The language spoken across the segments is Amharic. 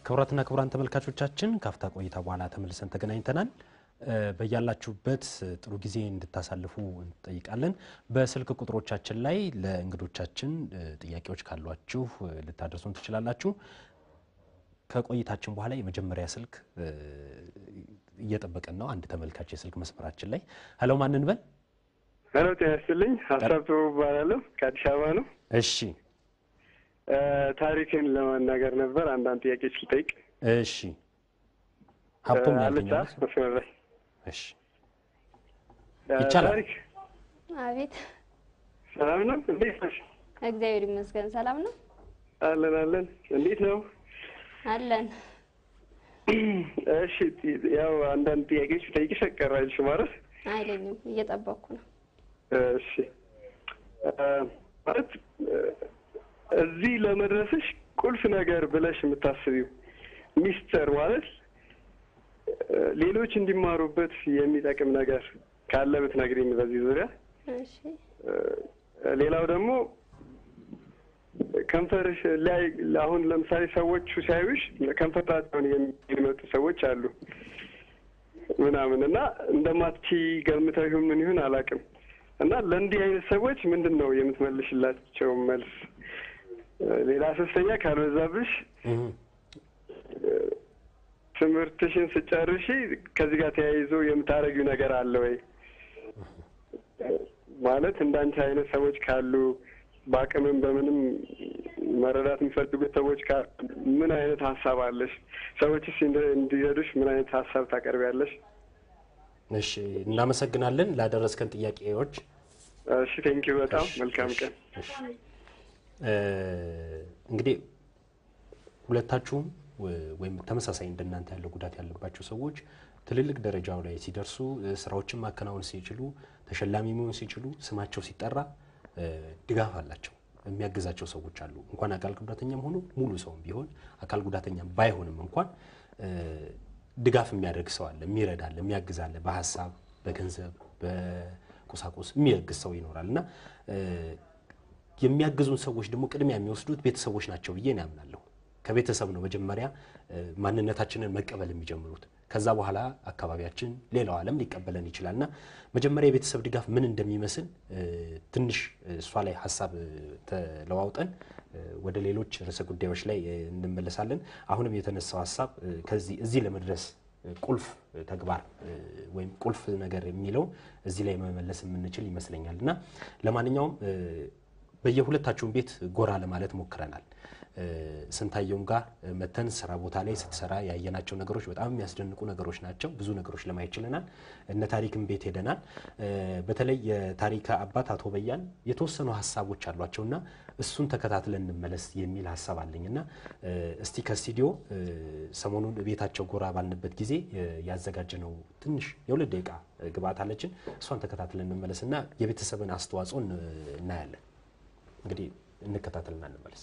ክቡራትና ክቡራን ተመልካቾቻችን ካፍታ ቆይታ በኋላ ተመልሰን ተገናኝተናል። በያላችሁበት ጥሩ ጊዜ እንድታሳልፉ እንጠይቃለን። በስልክ ቁጥሮቻችን ላይ ለእንግዶቻችን ጥያቄዎች ካሏችሁ ልታደርሱን ትችላላችሁ። ከቆይታችን በኋላ የመጀመሪያ ስልክ እየጠበቀን ነው። አንድ ተመልካች የስልክ መስመራችን ላይ ሄሎ፣ ማንን በል? ሄሎ፣ ጤና ይስጥልኝ። ሀሳብ ጥሩ እባላለሁ ከአዲስ አበባ ነው። እሺ፣ ታሪክን ለመናገር ነበር። አንዳንድ ጥያቄዎች ልጠይቅ። እሺ። ሀብቶም አለቻ መስመር ላይ እሺ፣ ይቻላል። ታሪክ አቤት፣ ሰላም ነው? እንዴት ነሽ? እግዚአብሔር ይመስገን ሰላም ነው አለን አለን። እንዴት ነው? አለን። እሺ፣ ያው አንዳንድ ጥያቄዎች ልጠይቅሽ ቀር አይልሽም ማለት አይለኝም፣ እየጠበቅኩ ነው። እሺ ማለት እዚህ ለመድረስሽ ቁልፍ ነገር ብለሽ የምታስቢው ሚስጥር ማለት ሌሎች እንዲማሩበት የሚጠቅም ነገር ካለ ብትነግሪኝ በዚህ ዙሪያ። እሺ ሌላው ደግሞ ከንፈርሽ ላይ አሁን ለምሳሌ ሰዎቹ ሲያዩሽ ከንፈራቸውን የሚመጡ ሰዎች አሉ ምናምን እና እንደማትቺ ገምተው ይሁን ምን ይሁን አላውቅም እና ለእንዲህ አይነት ሰዎች ምንድን ነው የምትመልሽላቸው መልስ? ሌላ ሶስተኛ ካልበዛብሽ ትምህርትሽን ስጨርሺ ከዚህ ጋር ተያይዞ የምታደርጊው ነገር አለ ወይ? ማለት እንዳንቺ አይነት ሰዎች ካሉ በአቅምም በምንም መረዳት የሚፈልጉት ሰዎች ካሉ ምን አይነት ሀሳብ አለሽ? ሰዎችስ እንዲረዱሽ ምን አይነት ሀሳብ ታቀርቢያለሽ? እሺ፣ እናመሰግናለን ላደረስከን ጥያቄዎች። እሺ፣ ቴንኪው በጣም መልካም ቀን። እንግዲህ ሁለታችሁም ወይም ተመሳሳይ እንደናንተ ያለው ጉዳት ያለባቸው ሰዎች ትልልቅ ደረጃው ላይ ሲደርሱ ስራዎችን ማከናወን ሲችሉ ተሸላሚ መሆን ሲችሉ ስማቸው ሲጠራ ድጋፍ አላቸው፣ የሚያግዛቸው ሰዎች አሉ። እንኳን አካል ጉዳተኛም ሆኖ ሙሉ ሰውም ቢሆን አካል ጉዳተኛም ባይሆንም እንኳን ድጋፍ የሚያደርግ ሰው አለ፣ የሚረዳ አለ፣ የሚያግዝ አለ። በሀሳብ በገንዘብ በቁሳቁስ የሚያግዝ ሰው ይኖራል እና የሚያግዙን ሰዎች ደግሞ ቅድሚያ የሚወስዱት ቤተሰቦች ናቸው ብዬ ነው ያምናለሁ። ከቤተሰብ ነው መጀመሪያ ማንነታችንን መቀበል የሚጀምሩት። ከዛ በኋላ አካባቢያችን፣ ሌላው ዓለም ሊቀበለን ይችላል እና መጀመሪያ የቤተሰብ ድጋፍ ምን እንደሚመስል ትንሽ እሷ ላይ ሀሳብ ተለዋውጠን ወደ ሌሎች ርዕሰ ጉዳዮች ላይ እንመለሳለን። አሁንም የተነሳው ሀሳብ ከዚህ እዚህ ለመድረስ ቁልፍ ተግባር ወይም ቁልፍ ነገር የሚለው እዚህ ላይ መመለስ የምንችል ይመስለኛል እና ለማንኛውም በየሁለታችሁም ቤት ጎራ ለማለት ሞክረናል። ስንታየውም ጋር መተን ስራ ቦታ ላይ ስትሰራ ያየናቸው ነገሮች በጣም የሚያስደንቁ ነገሮች ናቸው። ብዙ ነገሮች ለማየት ችለናል። እነ ታሪክም ቤት ሄደናል። በተለይ የታሪክ አባት አቶ በያን የተወሰኑ ሀሳቦች አሏቸውና እሱን ተከታትለን እንመለስ የሚል ሀሳብ አለኝና እስቲ ከስቱዲዮ ሰሞኑን ቤታቸው ጎራ ባልንበት ጊዜ ያዘጋጀነው ትንሽ የሁለት ደቂቃ ግብአት አለችን። እሷን ተከታትለን እንመለስና የቤተሰብን አስተዋጽኦ እናያለን። እንግዲህ እንከታተልና እንመለስ።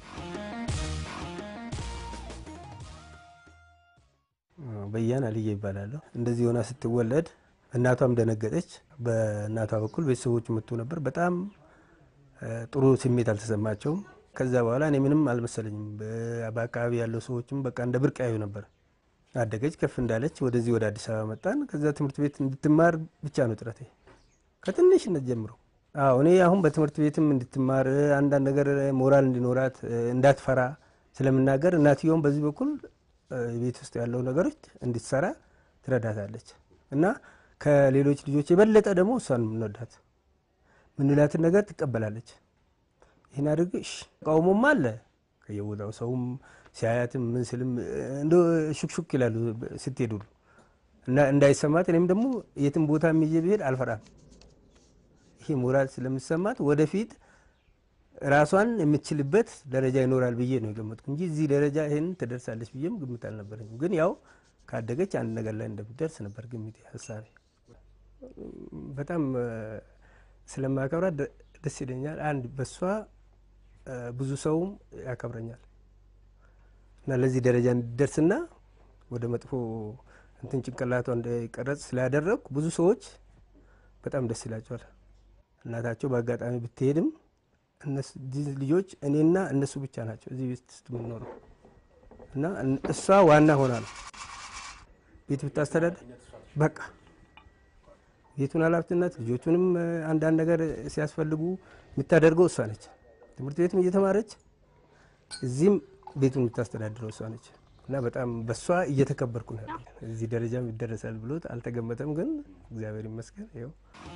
በያን አልዬ ይባላለሁ። እንደዚህ ሆና ስትወለድ እናቷም ደነገጠች። በእናቷ በኩል ቤተሰቦች መጥቶ ነበር። በጣም ጥሩ ስሜት አልተሰማቸውም። ከዛ በኋላ እኔ ምንም አልመሰለኝም። በአካባቢ ያለው ሰዎችም በቃ እንደ ብርቅ ያዩ ነበር። አደገች፣ ከፍ እንዳለች ወደዚህ ወደ አዲስ አበባ መጣን። ከዛ ትምህርት ቤት እንድትማር ብቻ ነው ጥረቴ ከትንሽነት ጀምሮ አዎ እኔ አሁን በትምህርት ቤትም እንድትማር አንዳንድ ነገር ሞራል እንዲኖራት እንዳትፈራ ስለምናገር እናትየውም በዚህ በኩል ቤት ውስጥ ያለው ነገሮች እንድትሰራ ትረዳታለች እና ከሌሎች ልጆች የበለጠ ደግሞ እሷን የምንወዳት ምንላትን ነገር ትቀበላለች። ይህን አድርግ ተቃውሞም አለ ከየቦታው ሰውም ሲያያትም ምን ስልም እንደ ሹክሹክ ይላሉ ስትሄዱ እና እንዳይሰማት እኔም ደግሞ የትም ቦታ የሚይዤ ብሄድ አልፈራም። ይሄ ሞራል ስለምሰማት ወደፊት ራሷን የምትችልበት ደረጃ ይኖራል ብዬ ነው የገመጥኩ እንጂ እዚህ ደረጃ ይህን ትደርሳለች ብዬም ግምት አልነበረኝም። ግን ያው ካደገች አንድ ነገር ላይ እንደምትደርስ ነበር ግምቴ፣ ሀሳቤ። በጣም ስለማከብራት ደስ ይለኛል። አንድ በሷ ብዙ ሰውም ያከብረኛል እና ለዚህ ደረጃ እንዲደርስና ወደ መጥፎ እንትን ጭንቅላቷ እንዳይቀረጽ ስላደረግኩ ብዙ ሰዎች በጣም ደስ ይላቸዋል። እናታቸው በአጋጣሚ ብትሄድም ልጆች እኔና እነሱ ብቻ ናቸው እዚህ ቤት ውስጥ የምንኖረው እና እሷ ዋና ሆና ነው ቤት ብታስተዳደር በቃ ቤቱን ኃላፊነት ልጆቹንም እ፣ አንዳንድ ነገር ሲያስፈልጉ የምታደርገው እሷ ነች። ትምህርት ቤትም እየተማረች እዚህም ቤቱን የምታስተዳድረው እሷ ነች እና በጣም በእሷ እየተከበርኩ ነው ያለኝ። እዚህ ደረጃም ይደረሳል ብሎት አልተገመተም፣ ግን እግዚአብሔር ይመስገን ይኸው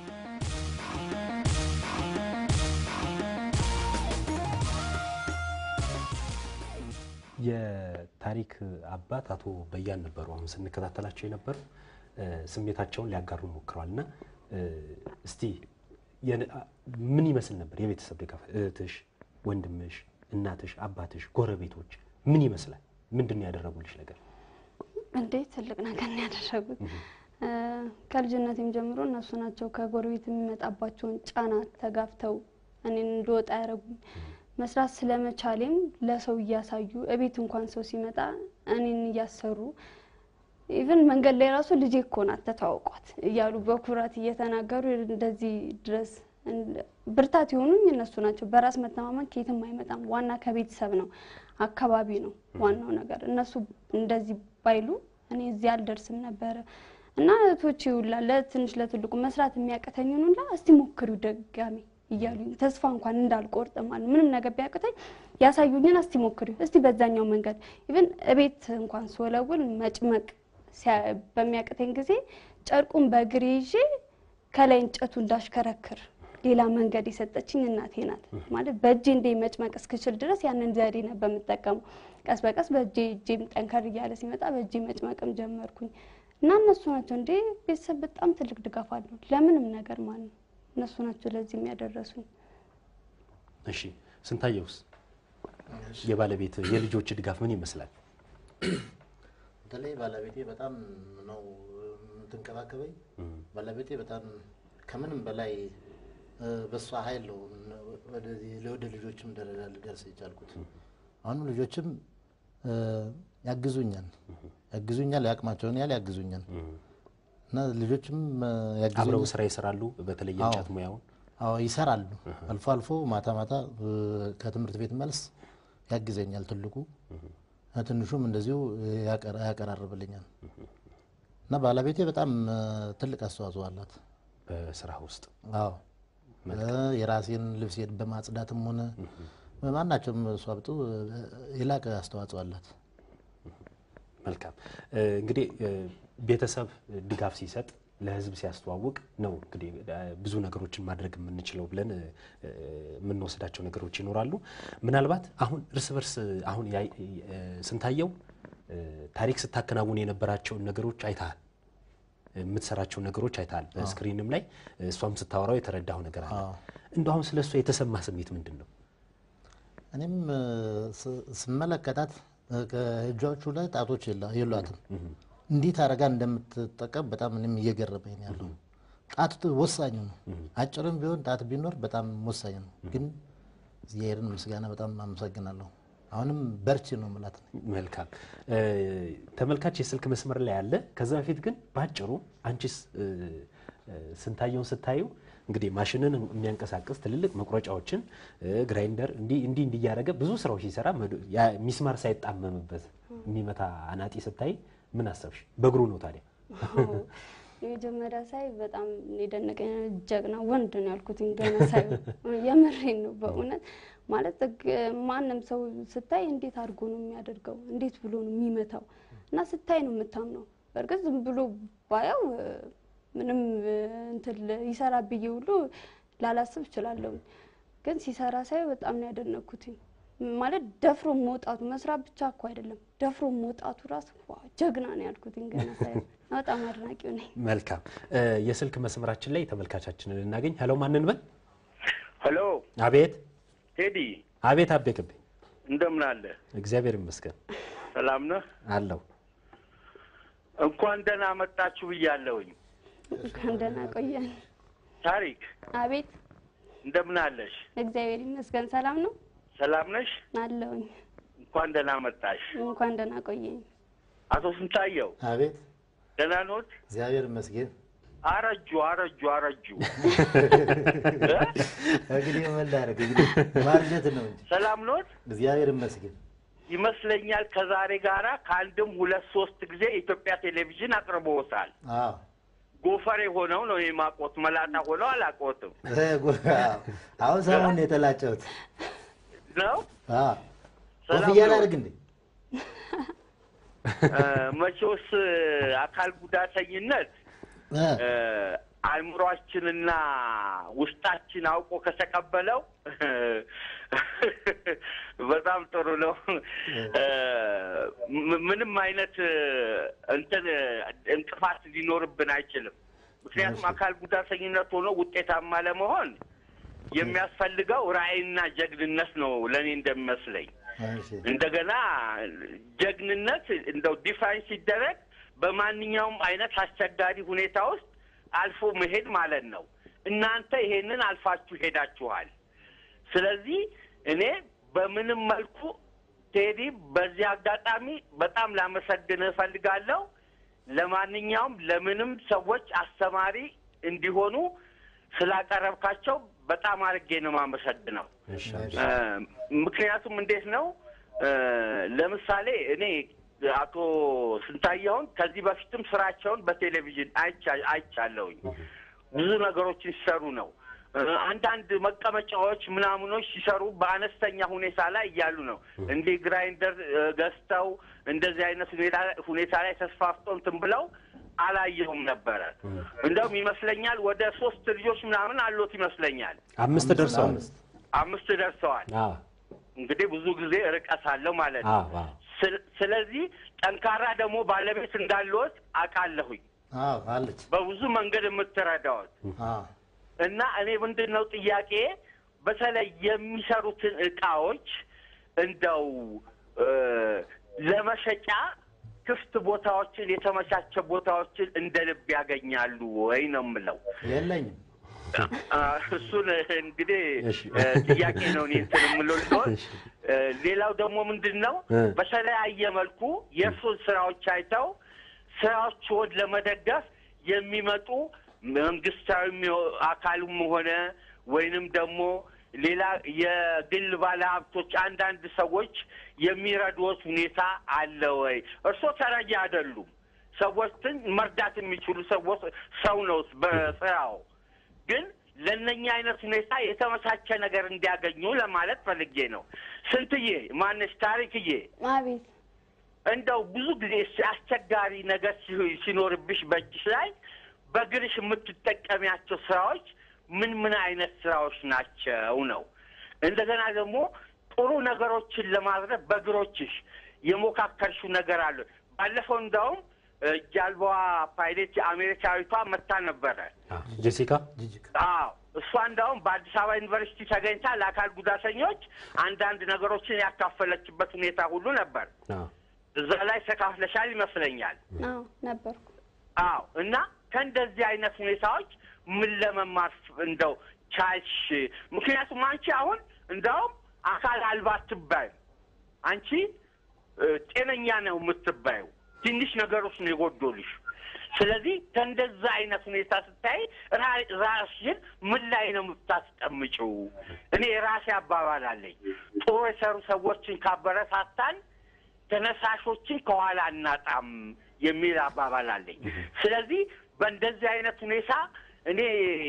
የታሪክ አባት አቶ በያን ነበሩ። አሁን ስንከታተላቸው የነበሩ እ፣ ስሜታቸውን ሊያጋሩ ሞክረዋል እና እ፣ እስቲ የነ- አ- ምን ይመስል ነበር የቤተሰብ ድጋፍ? እህትሽ፣ ወንድምሽ፣ እናትሽ፣ አባትሽ፣ ጎረቤቶች ምን ይመስላል? ምንድን ነው ያደረጉልሽ ነገር? እንዴ ትልቅ ነገር ነው ያደረጉት። እ፣ ከልጅነቴም ጀምሮ እነሱ ናቸው ከጎረቤት የሚመጣባቸውን ጫና ተጋፍተው እኔን እንደወጣ ያደረጉኝ። መስራት ስለመቻሌም ለሰው እያሳዩ እቤት እንኳን ሰው ሲመጣ እኔን እያሰሩ ኢቨን መንገድ ላይ ራሱ ልጄ እኮ ናት ተተዋውቋት እያሉ በኩራት እየተናገሩ እንደዚህ ድረስ እንደ- ብርታት የሆኑኝ እነሱ ናቸው። በራስ መተማመን ከየትም አይመጣም። ዋና ከቤተሰብ ነው፣ አካባቢ ነው ዋናው ነገር። እነሱ እንደዚህ ባይሉ እኔ እዚህ አልደርስም ነበረ እና እህቶቼ ሁላ ለትንሽ ለትልቁ መስራት የሚያቅተኝን ሁላ እስቲ ሞክሪው ደጋሚ እያሉኝ ተስፋ እንኳን እንዳልቆርጥ ማለት ምንም ነገር ቢያቅተኝ ያሳዩኝን እስቲ ሞክሪው እስቲ በዛኛው መንገድ ኢቨን እቤት እንኳን ስወለውል መጭመቅ ሲያ- በሚያቅተኝ ጊዜ ጨርቁን በእግሬ ይዤ ከላይ እንጨቱ እንዳሽከረክር ሌላ መንገድ የሰጠችኝ እናቴ ናት። ማለት በእጄ እንደ መጭመቅ እስክችል ድረስ ያንን ዘዴ ነበር የምጠቀመው። ቀስ በቀስ በእጄ እጄም ጠንከር እያለ ሲመጣ በእጄ መጭመቅም ጀመርኩኝ እና እነሱ ናቸው እንዴ ቤተሰብ በጣም ትልቅ ድጋፍ አለው ለምንም ነገር ማለት ነው። እነሱ ናቸው ለዚህ የሚያደረሱኝ። እሺ ስንታየውስ የባለቤት የልጆች ድጋፍ ምን ይመስላል? በተለይ ባለቤቴ በጣም ነው የምትንከባከበኝ። ባለቤቴ በጣም ከምንም በላይ እ፣ በእሷ ኃይል ነው ወደዚህ ለወደ ልጆችም ደረጃ ልደርስ የቻልኩት። አሁንም ልጆችም እ፣ ያግዙኛል ያግዙኛል የአቅማቸውን ያህል ያግዙኛል እና ልጆችም እ፣ አብረው ያግዙኛል። ስራ ይሰራሉ። በተለይ አዎ። የእንጨት ሙያውን አዎ ይሰራሉ። አልፎ አልፎ ማታ ማታ እ፣ ከትምህርት ቤት መልስ ያግዘኛል ትልቁ ትንሹም እንደዚሁ ያቀራ- ያቀራርብልኛል እና ባለቤቴ በጣም እ፣ ትልቅ አስተዋጽኦ አላት። በስራ ውስጥ አዎ እ፣ የራሴን ልብሴን በማጽዳትም ሆነ ማናቸውም እሷ ብጡ እ፣ የላቀ አስተዋጽኦ አላት። መልካም እ፣ እንግዲህ እ፣ ቤተሰብ ድጋፍ ሲሰጥ ለሕዝብ ሲያስተዋውቅ ነው እንግዲህ እ፣ ብዙ ነገሮችን ማድረግ የምንችለው ብለን እ፣ እ፣ የምንወስዳቸው ነገሮች ይኖራሉ። ምናልባት አሁን እርስ በርስ አሁን ያይ- እ፣ ስንታየው እ፣ ታሪክ ስታከናውን የነበራቸውን ነገሮች አይተሃል። የምትሰራቸው ነገሮች አይተሃል። በስክሪንም ላይ እሷም ስታወራው የተረዳው ነገር አለ። አዎ። እንደው አሁን ስለ እሷ የተሰማ ስሜት ምንድን ነው? እኔም እ፣ ስ- ስመለከታት እ፣ ከእጆቹ ላይ ጣቶች የላ- የሏትም። እንዴት አድርጋ እንደምትጠቀም በጣም እኔም እየገረመኝ ነው ያለው። ጣት ት- ወሳኝ ነው። አጭርም ቢሆን ጣት ቢኖር በጣም ወሳኝ ነው። ግን እግዚአብሔርን ምስጋና በጣም አመሰግናለሁ። አሁንም በርቺ ነው ምላት። መልካም እ፣ ተመልካች የስልክ መስመር ላይ አለ። ከዛ በፊት ግን በአጭሩ አንቺስ እ፣ እ፣ ስንታየውን ስታዩ እንግዲህ ማሽንን የሚያንቀሳቅስ ትልልቅ መቁረጫዎችን እ፣ ግራይንደር እንዲህ እንዲህ እንዲህ እያደረገ ብዙ ስራዎች ሲሰራ መዶ- ያ ሚስማር ሳይጣመምበት የሚመታ አናጢ ስታይ ምን አሰብሽ? በእግሩ ነው ታዲያ? የመጀመሪያ ሳይ በጣም የደነቀኝ ጀግና ወንድ ነው ያልኩት። ገና ሳይ የምሬን ነው በእውነት ማለት እግ- ማንም ሰው ስታይ እንዴት አድርጎ ነው የሚያደርገው? እንዴት ብሎ ነው የሚመታው? እና ስታይ ነው የምታምነው። በእርግጥ ዝም ብሎ ባየው እ፣ ምንም እ፣ እንትን ል- ይሰራ ብዬ ሁሉ ላላስብ እችላለሁ። ግን ሲሰራ ሳይ በጣም ነው ያደነኩትኝ። ማለት ደፍሮ መውጣቱ መስራት ብቻ እኮ አይደለም፣ ደፍሮ መውጣቱ ራሱ ዋው ጀግና ነው ያልኩትኝ ገና ሳይ በጣም አድናቂው ነኝ። መልካም እ፣ የስልክ መስመራችን ላይ ተመልካቻችንን ልናገኝ። ሄሎ ማንን በል? ሄሎ አቤት ቴዲ አቤት፣ አቤቅብኝ። እንደምን አለ? እግዚአብሔር ይመስገን ሰላም ነህ? አለው። እንኳን ደህና መጣችሁ ብያለሁኝ። እንኳን ደህና ቆየን። ታሪክ አቤት እንደምን አለሽ? እግዚአብሔር ይመስገን ሰላም ነው ሰላም ነሽ? አለውኝ። እንኳን ደህና መጣሽ። እንኳን ደህና ቆየኝ። አቶ ስንታየው አቤት ደህና ኖት? እግዚአብሔር ይመስገን። አረጁ አረጁ አረጁ። እንግዲህ ምን ላደርግ እንግዲህ ማርጀት ነው እንጂ ሰላም ኖት? እግዚአብሔር ይመስገን። ይመስለኛል ከዛሬ ጋራ ከአንድም ሁለት ሶስት ጊዜ ኢትዮጵያ ቴሌቪዥን አቅርቦታል። አዎ ጎፈሬ ሆነው ነው የማቆት መላጣ ሆነው አላቆትም ይሄ ጉ- አዎ። አሁን ሰሞኑን ነው የተላጨሁት። ነው አዎ ሰላም ኮፍያ ነው። ላድርግ እንዴ? እ፣ መቼስ አካል ጉዳተኝነት እ፣ እ፣ አእምሯችንና ውስጣችን አውቆ ከተቀበለው በጣም ጥሩ ነው። እ፣ ም- ምንም አይነት እ፣ እንትን እ፣ እንቅፋት ሊኖርብን አይችልም። ምክንያቱም አካል ጉዳተኝነት ሆኖ ውጤታማ ለመሆን የሚያስፈልገው ራዕይና ጀግንነት ነው ለእኔ እንደሚመስለኝ። እሺ። እንደገና ጀግንነት እንደው ዲፋይን ሲደረግ በማንኛውም አይነት አስቸጋሪ ሁኔታ ውስጥ አልፎ መሄድ ማለት ነው። እናንተ ይሄንን አልፋችሁ ሄዳችኋል። ስለዚህ እኔ በምንም መልኩ ቴዲ በዚህ አጋጣሚ በጣም ላመሰግንህ እፈልጋለሁ። ለማንኛውም ለምንም ሰዎች አስተማሪ እንዲሆኑ ስላቀረብካቸው በጣም አድርጌ ነው የማመሰግነው። እሺ እ፣ ምክንያቱም እንዴት ነው እ፣ ለምሳሌ እኔ አቶ ስንታየውን ከዚህ በፊትም ስራቸውን በቴሌቪዥን አይቻ- አይቻለሁኝ። ብዙ ነገሮችን ሲሰሩ ነው። እ፣ አንዳንድ መቀመጫዎች ምናምኖች ሲሰሩ በአነስተኛ ሁኔታ ላይ እያሉ ነው። እንዲህ ግራይንደር እ፣ ገዝተው እንደዚህ አይነት ሁኔታ ሁኔታ ላይ ተስፋፍተው እንትን ብለው አላየሁም ነበረ። እንደውም ይመስለኛል ወደ ሶስት ልጆች ምናምን አሎት ይመስለኛል። አምስት ደርሰዋል። አምስት። አምስት ደርሰዋል። አዎ እንግዲህ ብዙ ጊዜ ርቀት አለው ማለት ነው። አዎ አዎ ስለ- ስለዚህ ጠንካራ ደግሞ ባለቤት እንዳለዎት አውቃለሁኝ። አዎ አለች። በብዙ መንገድ የምትረዳዎት አዎ እና እኔ ምንድን ነው ጥያቄ በተለይ የሚሰሩትን እቃዎች እንደው እ፣ ለመሸጫ ክፍት ቦታዎችን የተመቻቸ ቦታዎችን እንደ ልብ ያገኛሉ ወይ ነው የምለው። የለኝም። አ፣ እሱን እንግዲህ እሺ። እ፣ ጥያቄ ነው እኔ እንትን የምለው ሊሆን እሺ። እ፣ ሌላው ደግሞ ምንድን ነው እ። በተለያየ መልኩ የእርሱን ስራዎች አይተው ስራዎችን ለመደገፍ የሚመጡ መንግስታዊ የሚሆ- አካልም ሆነ ወይንም ደግሞ ሌላ የግል ባለሀብቶች አንዳንድ ሰዎች የሚረዱት ሁኔታ አለ ወይ? እርስዎ ተረጂ አይደሉም። ሰዎችን መርዳት የሚችሉ ሰዎች ሰው ነው በስራው ግን ለእነኛ አይነት ሁኔታ የተመቻቸ ነገር እንዲያገኙ ለማለት ፈልጌ ነው። ስንትዬ ማነሽ ታሪክዬ አቤት እንደው ብዙ ጊዜ አስቸጋሪ ነገር ሲ- ሲኖርብሽ በእጅሽ ላይ በእግርሽ የምትጠቀሚያቸው ስራዎች ምን ምን አይነት ስራዎች ናቸው ነው? እንደገና ደግሞ ጥሩ ነገሮችን ለማድረግ በእግሮችሽ የሞካከርሽው ነገር አለ? ባለፈው እንደውም እ፣ ጃልባዋ ፓይሌት አሜሪካዊቷ መታ ነበረ። አዎ። ጄሲካ ጅጅግ አዎ እሷ እንዳውም በአዲስ አበባ ዩኒቨርሲቲ ተገኝታ ለአካል ጉዳተኞች አንዳንድ ነገሮችን ያካፈለችበት ሁኔታ ሁሉ ነበር። አዎ እዛ ላይ ተካፍለሻል ይመስለኛል። አዎ ነበርኩ። አዎ እና ከእንደዚህ አይነት ሁኔታዎች ምን ለመማር ፍ- እንደው ቻልሽ? ምክንያቱም አንቺ አሁን እንዳውም አካል አልባ አትባዩ። አንቺ እ፣ ጤነኛ ነው የምትባዩ። ትንሽ ነገሮች ነው የጎዶልሽ። ስለዚህ ከእንደዛ አይነት ሁኔታ ስታይ ራ- ራስሽን ምን ላይ ነው የምታስቀምጪው? እኔ የራሴ አባባል አለኝ። ጥሩ የሰሩ ሰዎችን ካበረታታን ተነሳሾችን ከኋላ እናጣም የሚል አባባል አለኝ። ስለዚህ በእንደዚህ አይነት ሁኔታ እኔ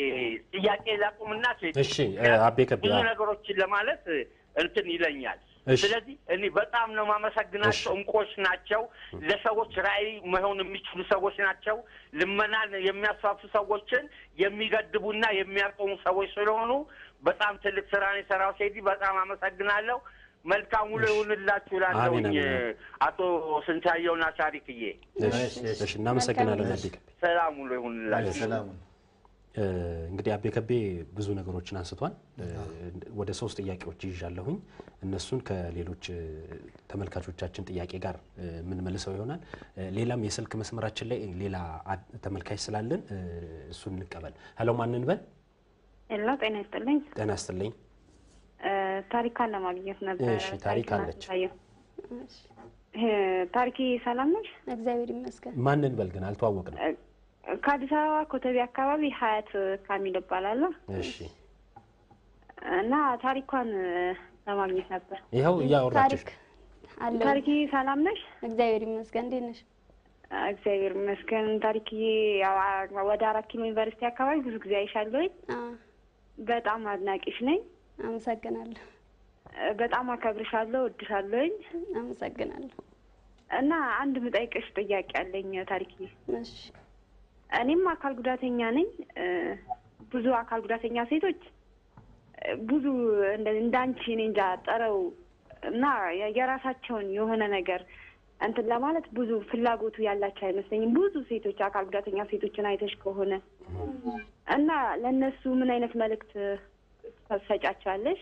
ጥያቄ ላቁምና ሴት እሺ እ፣ አቤ ከቢ ብዙ አዎ። ነገሮችን ለማለት እንትን ይለኛል። እሺ። ስለዚህ እኔ በጣም ነው ማመሰግናቸው። እሺ። እንቆች ናቸው። ለሰዎች ራዕይ መሆን የሚችሉ ሰዎች ናቸው። ልመናን የሚያስፋፉ ሰዎችን የሚገድቡና የሚያቆሙ ሰዎች ስለሆኑ በጣም ትልቅ ስራን የሰራው ሴዲ በጣም አመሰግናለሁ። መልካም ውሎ ይሁንላችሁ እላለሁኝ አሜን፣ አሜን። አቶ ስንታየውና ታሪክዬ እሺ እሺ፣ እሺ። እሺ እናመሰግናለን አቤ ከቤ ሰላም ውሎ ይሁንላችሁ። ሰላሙን እ፣ እንግዲህ አቤ ከቤ ብዙ ነገሮችን አንስቷል። እ፣ ወደ ሶስት ጥያቄዎች ይዣለሁኝ። እነሱን ከሌሎች እ፣ ተመልካቾቻችን ጥያቄ ጋር እ፣ የምንመልሰው ይሆናል። እ፣ ሌላም የስልክ መስመራችን ላይ ሌላ አድ- ተመልካች ስላለን እ፣ እሱን እንቀበል። ሄሎ ማን እንበል? ሄሎ ጤና ይስጥልኝ። ጤና ይስጥልኝ። እ፣ ታሪካን ለማግኘት ነበረ። እሺ፣ ታሪክ ታሪክን አለች። አስታየው። እሺ፣ እ፣ ታሪክ ሰላም ነሽ? እግዚአብሔር ይመስገን። ማን እንበል ግን አልተዋወቅንም። እ፣ ከአዲስ አበባ ኮተቤ አካባቢ ሀያት ካሚል እባላለሁ እሺ እና ታሪኳን እ፣ ለማግኘት ነበር። ይኸው እያወራችሽ ታሪክ አለሁ። ታሪክዬ ሰላም ነሽ? እግዚአብሔር ይመስገን። እንዴት ነሽ? እግዚአብሔር ይመስገን። ታሪክዬ ያው አ- ወደ አራት ኪሎ ዩኒቨርሲቲ አካባቢ ብዙ ጊዜ አይሻለሁኝ። አ፣ በጣም አድናቂሽ ነኝ። አመሰግናለሁ። በጣም አከብርሻለሁ፣ እወድሻለሁኝ አመሰግናለሁ። እና አንድ ምጠይቅሽ ጥያቄ አለኝ ታሪክዬ። እሺ እኔም አካል ጉዳተኛ ነኝ። እ፣ ብዙ አካል ጉዳተኛ ሴቶች እ፣ ብዙ እንደ- እንዳንቺ እኔ እንጃ ጠረው እና የ- የራሳቸውን የሆነ ነገር እንትን ለማለት ብዙ ፍላጎቱ ያላቸው አይመስለኝም። ብዙ ሴቶች አካል ጉዳተኛ ሴቶችን አይተሽ ከሆነ እና ለእነሱ ምን አይነት መልእክት ትሰጫቸዋለሽ?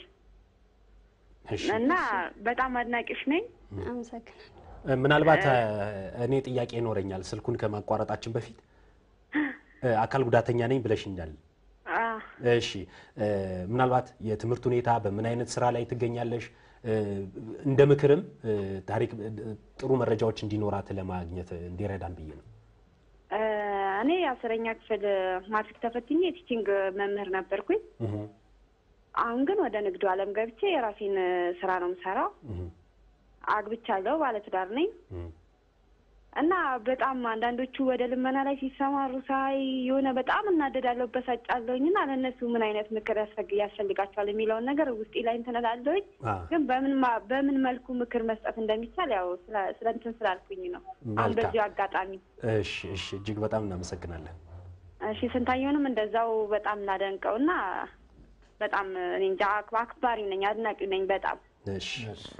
እሺ እና በጣም አድናቂሽ ነኝ። አመሰግናለሁ። ምናልባት እ፣ እኔ ጥያቄ ይኖረኛል ስልኩን ከማቋረጣችን በፊት እ፣ አካል ጉዳተኛ ነኝ ብለሽኛል። አ፣ እሺ እ፣ ምናልባት የትምህርት ሁኔታ በምን አይነት ስራ ላይ ትገኛለሽ? እ፣ እንደ ምክርም እ፣ ታሪክ እ፣ ጥሩ መረጃዎች እንዲኖራት ለማግኘት እንዲረዳን ብዬ ነው። እ፣ እኔ አስረኛ ክፍል ማትሪክ ተፈትኜ የቲቺንግ መምህር ነበርኩኝ። እህ፣ አሁን ግን ወደ ንግዱ ዓለም ገብቼ የራሴን እ፣ ስራ ነው የምሰራው። እህ፣ አግብቻለሁ፣ ባለትዳር ነኝ እህ። እና በጣም አንዳንዶቹ ወደ ልመና ላይ ሲሰማሩ ሳይ የሆነ በጣም እናደዳለሁ፣ በሳጫለሁኝ እና ለእነሱ ምን አይነት ምክር ያስፈግ- ያስፈልጋቸዋል የሚለውን ነገር ውስጤ ላይ እንትን እላለሁኝ። አ፣ ግን በምን ማ- በምን መልኩ ምክር መስጠት እንደሚቻል ያው ስለ- ስለ እንትን ስላልኩኝ ነው። አሁን መልካም። በዚሁ አጋጣሚ እሺ እሺ፣ እጅግ በጣም እናመሰግናለን። እሺ ስንታየውንም እንደዛው በጣም እናደንቀው እና በጣም እኔ እንጃ አክ- አክባሪ ነኝ፣ አድናቂ ነኝ በጣም እሺ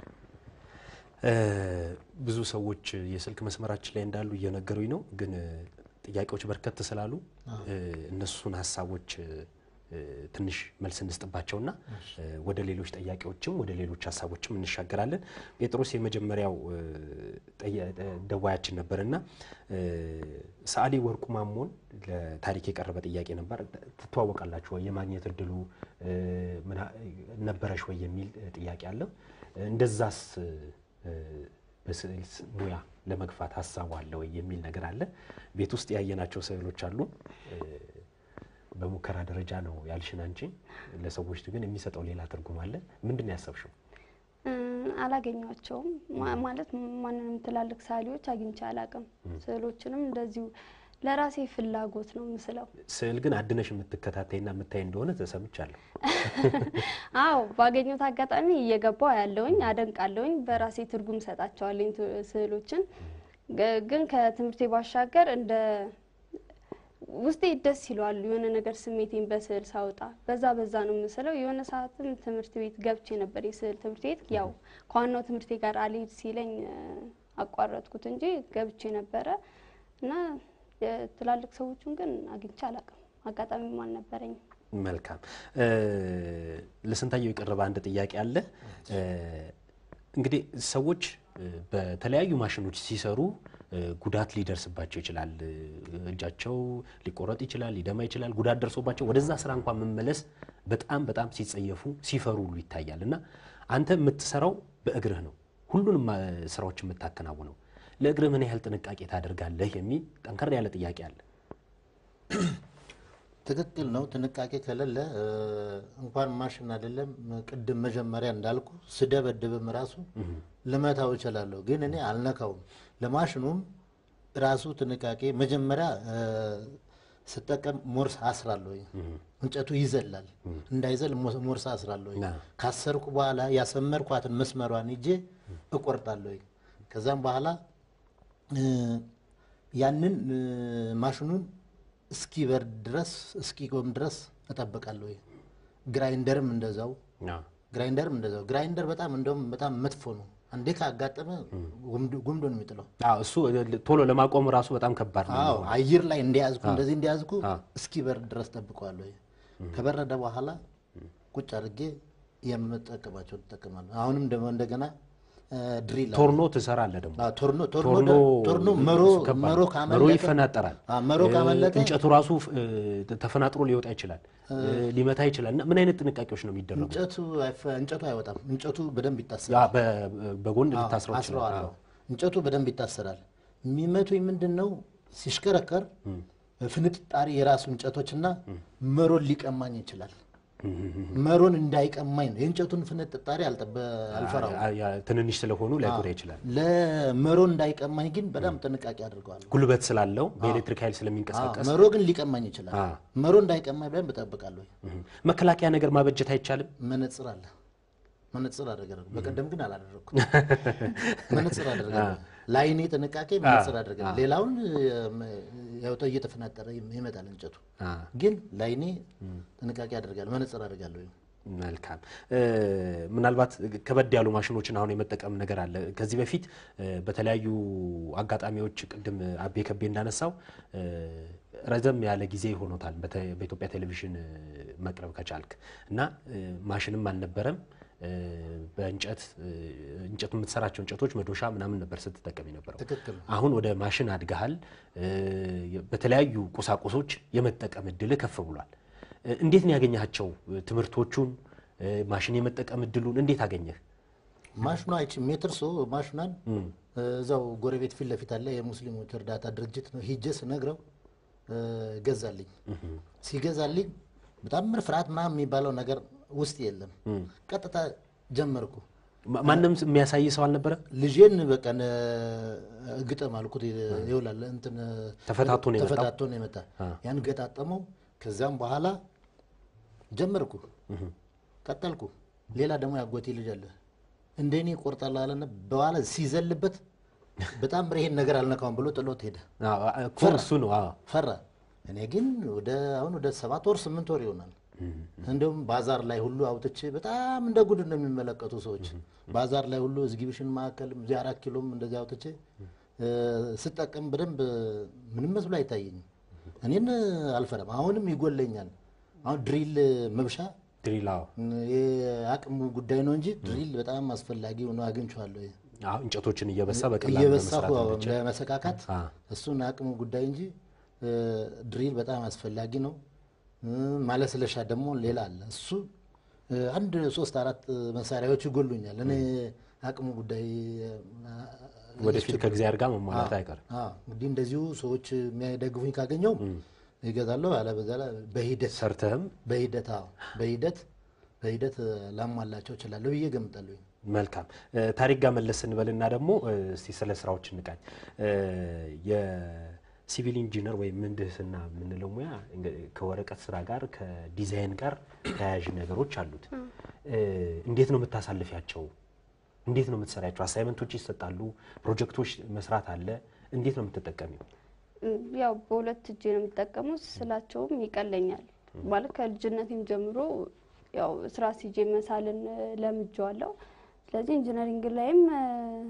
እ፣ ብዙ ሰዎች የስልክ መስመራችን ላይ እንዳሉ እየነገሩኝ ነው። ግን እ፣ ጥያቄዎች በርከት ስላሉ እ፣ እነሱን ሀሳቦች እ፣ ትንሽ መልስ እንስጥባቸውና እ፣ ወደ ሌሎች ጥያቄዎችም ወደ ሌሎች ሀሳቦችም እንሻገራለን። ጴጥሮስ የመጀመሪያው እ፣ ጠየ- እ፣ ደዋያችን ነበርና እ፣ ሰዓሊ ወርቁ ማሞን ለታሪክ የቀረበ ጥያቄ ነበር። ትተዋወቃላችሁ ወይ? የማግኘት እድሉ እ፣ ምና- ነበረሽ ወይ የሚል እ፣ ጥያቄ አለ። እንደዛስ እ፣ በስዕል ስ- ሙያ ለመግፋት ሀሳቡ አለ ወይ የሚል ነገር አለ። ቤት ውስጥ ያየናቸው ስዕሎች አሉ። እ፣ በሙከራ ደረጃ ነው ያልሽን አንቺ። ለሰዎች ግን የሚሰጠው ሌላ ትርጉም አለ። ምንድን ነው ያሰብሽው? እ፣ አላገኟቸውም ማ- ማለት ማንንም ትላልቅ ሳሊዎች አግኝቼ አላቅም። ስዕሎችንም እንደዚሁ ለራሴ ፍላጎት ነው ምስለው። ስዕል ግን አድነሽ የምትከታተይና የምታይ እንደሆነ ተሰምቻለሁ። አዎ ባገኘሁት አጋጣሚ እየገባው ያለውኝ አደንቃለሁኝ። በራሴ ትርጉም ሰጣቸዋለኝ ት- ስዕሎችን ገ- ግን ከትምህርቴ ባሻገር እንደ ውስጤ ደስ ይለዋል የሆነ ነገር ስሜቴን በስዕል ሳወጣ በዛ በዛ ነው የምስለው። የሆነ ሰዓትም ትምህርት ቤት ገብቼ ነበር የስዕል ትምህርት ቤት ያው ከዋናው ትምህርቴ ጋር አልሄድ ሲለኝ እ፣ አቋረጥኩት እንጂ ገብቼ ነበረ እና የትላልቅ ሰዎቹን ግን አግኝቼ አላውቅም። አጋጣሚም አልነበረኝም። መልካም እ፣ ለስንታየው የቀረበ አንድ ጥያቄ አለ። እ፣ እንግዲህ ሰዎች እ፣ በተለያዩ ማሽኖች ሲሰሩ እ፣ ጉዳት ሊደርስባቸው ይችላል። እ፣ እጃቸው ሊቆረጥ ይችላል፣ ሊደማ ይችላል። ጉዳት ደርሶባቸው ወደዛ ስራ እንኳን መመለስ በጣም በጣም ሲጸየፉ ሲፈሩ ሁሉ ይታያል። እና አንተ የምትሰራው በእግርህ ነው፣ ሁሉንም አ፣ ስራዎች የምታከናውነው ለእግርህ ምን ያህል ጥንቃቄ ታደርጋለህ የሚል ጠንከር ያለ ጥያቄ አለ። ትክክል ነው። ጥንቃቄ ከሌለ እ፣ እንኳን ማሽን አይደለም ቅድም መጀመሪያ እንዳልኩ ስደበድብም ራሱ ልመታው እችላለሁ፣ ግን እኔ አልነካውም። ለማሽኑም ራሱ ጥንቃቄ መጀመሪያ እ፣ ስጠቀም ሞርስ አስራለሁ። እንጨቱ ይዘላል፣ እንዳይዘል ሞ- ሞርስ አስራለሁ። ና። ካሰርኩ በኋላ ያሰመርኳትን መስመሯን ይዤ እቆርጣለሁ። ከዛም በኋላ እ፣ ያንን እ፣ ማሽኑን እስኪበርድ ድረስ እስኪቆም ድረስ እጠብቃለሁ። ግራይንደርም እንደዛው ግራይንደርም እንደዛው። ግራይንደር በጣም እንደውም በጣም መጥፎ ነው። አንዴ ካጋጠመ ጉምዶ ጉምዶ ነው የሚጥለው። አዎ፣ እሱ ቶሎ ለማቆም ራሱ በጣም ከባድ ነው። አዎ አየር ላይ እንዲያዝኩ እንደዚህ እንዲያዝኩ አዎ። እስኪበርድ ድረስ ጠብቀዋለሁ። ከበረደ በኋላ ቁጭ አድርጌ የምጠቀማቸው እጠቀማለሁ። አሁንም ደግሞ እንደገና እ፣ ድሪል አለ። ቶርኖ ትሰራለህ ደግሞ አዎ፣ ቶርኖ ቶርኖ ቶርኖ ቶርኖ መሮ እሱ ከባድ መሮ ነው። ካመለጠ መሮ ይፈናጠራል። አዎ፣ መሮ እ፣ ካመለጠ እንጨቱ ራሱ እ፣ ተፈናጥሮ ሊወጣ ይችላል፣ እ፣ ሊመታ ይችላል። እና ምን አይነት ጥንቃቄዎች ነው የሚደረጉ? እንጨቱ አይፈ- እንጨቱ አይወጣም። እንጨቱ በደንብ ያ ይታሰራል። በ- በጎን ልታስረው ይችላል። አስረዋለሁ። እንጨቱ በደንብ ይታሰራል። የሚመቱኝ ምንድን ነው ሲሽከረከር ፍንጥጣሪ የራሱ እንጨቶችና መሮን ሊቀማኝ ይችላል። መሮን እንዳይቀማኝ ነው። የእንጨቱን ፍንጥጣሪ አልጠበ አልፈራው አ- ያ ትንንሽ ስለሆኑ ላይጎዳ ይችላል። ለመሮ እንዳይቀማኝ ግን በጣም ጥንቃቄ አድርገዋል። ጉልበት ስላለው በኤሌክትሪክ ኃይል ስለሚንቀሳቀስ መሮ ግን ሊቀማኝ ይችላል። አ። መሮ እንዳይቀማኝ በደንብ እጠብቃለሁ። እህ። መከላከያ ነገር ማበጀት አይቻልም። መነጽር አለ። መነጽር አደረጋለሁ። በቀደም ግን አላደረግኩም። መነጽር አደረጋለሁ። ለአይኔ ጥንቃቄ መነጽር አደረጋለሁ። ሌላውን ያው እየተፈናጠረ ይመጣል እንጨቱ። አ፣ ግን ለአይኔ ጥንቃቄ አደርጋለሁ። መነጽር አደርጋለሁ። መልካም እ፣ ምናልባት ከበድ ያሉ ማሽኖችን አሁን የመጠቀም ነገር አለ። ከዚህ በፊት እ፣ በተለያዩ አጋጣሚዎች ቅድም አቤ ከቤ እንዳነሳው እ፣ ረዘም ያለ ጊዜ ሆኖታል በተ- በኢትዮጵያ ቴሌቪዥን እ፣ መቅረብ ከቻልክ እና እ፣ ማሽንም አልነበረም እ፣ በእንጨት እ፣ እንጨቱ የምትሰራቸው እንጨቶች መዶሻ ምናምን ነበር ስትጠቀም የነበረው። ትክክል ነው። አሁን ወደ ማሽን አድገሃል። እ፣ በተለያዩ ቁሳቁሶች የመጠቀም እድል ከፍ ብሏል። እ፣ እንዴት ነው ያገኘሃቸው ትምህርቶቹን? እ፣ ማሽን የመጠቀም እድሉን እንዴት አገኘህ? ማሽኗ አይቺ ሜትር ሶ ማሽኗን እዛው ጎረቤት ፊት ለፊት አለ የሙስሊሞች እርዳታ ድርጅት ነው። ሂጄ ስነግረው እ፣ ገዛልኝ። ሲገዛልኝ በጣም ምር ፍርሃት ምናምን የሚባለው ነገር ውስጥ የለም። ቀጥታ ጀመርኩ። ማ- ማንም የሚያሳይ ሰው አልነበረ? ልጄን በቃ ነ- ግጠም አልኩት። ይውላል እንትን ተፈታቶ ነው የመጣው? ተፈታቶ ነው የመጣ ያን ገጣጠመው። ከዚያም በኋላ ጀመርኩ፣ ቀጠልኩ። ሌላ ደግሞ ያጎቴ ልጅ አለ እንደኔ ቆርጣለሁ አለና በኋላ ሲዘልበት በጣም ይሄን ነገር አልነካውም ብሎ ጥሎት ሄደ። አዎ፣ እኮ እሱ ነው። አዎ። ፈራ። እኔ ግን ወደ አሁን ወደ ሰባት ወር ስምንት ወር ይሆናል። እንዲሁም ባዛር ላይ ሁሉ አውጥቼ በጣም እንደ ጉድ ነው የሚመለከቱ ሰዎች። ባዛር ላይ ሁሉ ኤግዚቢሽን ማዕከል እዚህ አራት ኪሎም እንደዚህ አውጥቼ እ፣ ስጠቀም በደንብ ምንም መስሎ አይታየኝም። እኔን አልፈራም። አሁንም ይጎለኛል። አሁን ድሪል መብሻ ድሪል አዎ። የአቅሙ ጉዳይ ነው እንጂ ድሪል በጣም አስፈላጊ ሆኖ አግኝቼዋለሁ። አዎ፣ እንጨቶችን እየበሳ በቀላሉ እየበሳሁ ለመስራት እንዲችል። ለመሰካካት አ። እሱን አቅሙ ጉዳይ እንጂ እ፣ ድሪል በጣም አስፈላጊ ነው። እ፣ ማለስለሻ ደግሞ ሌላ አለ። እሱ እ፣ አንድ ሶስት አራት መሳሪያዎች ይጎሉኛል። እኔ አቅሙ ጉዳይ እ፣ ወደፊት ከእግዚአብሔር ጋር መሟላት አይቀርም። አዎ፣ እንግዲህ እንደዚሁ ሰዎች የሚያደግፉኝ ካገኘው ይገዛለሁ። አለበዛ ላይ በሂደት ሰርተህም በሂደት አዎ፣ በሂደት በሂደት ላሟላቸው እችላለሁ ብዬ ገምጣለሁ። መልካም እ፣ ታሪክ ጋር መለስ ስንበልና ደግሞ እ፣ እስቲ ስለ ስራዎች እንቃኝ። እ፣ የሲቪል ኢንጂነር ወይም ምህንድስና የምንለው ሙያ እንግ- ከወረቀት ስራ ጋር ከዲዛይን ጋር ተያያዥ ነገሮች አሉት። እ፣ እንዴት ነው የምታሳልፊያቸው? እንዴት ነው የምትሰሪያቸው? አሳይመንቶች ይሰጣሉ፣ ፕሮጀክቶች መስራት አለ። እንዴት ነው የምትጠቀሚው? ያው በሁለት እጄ ነው የምጠቀመው። ስላቸውም ይቀለኛል ማለት ከልጅነቴም ጀምሮ ያው ስራ ሲጄ መሳልን እ፣ ለምጄዋለሁ። ስለዚህ ኢንጂነሪንግ ላይም እ፣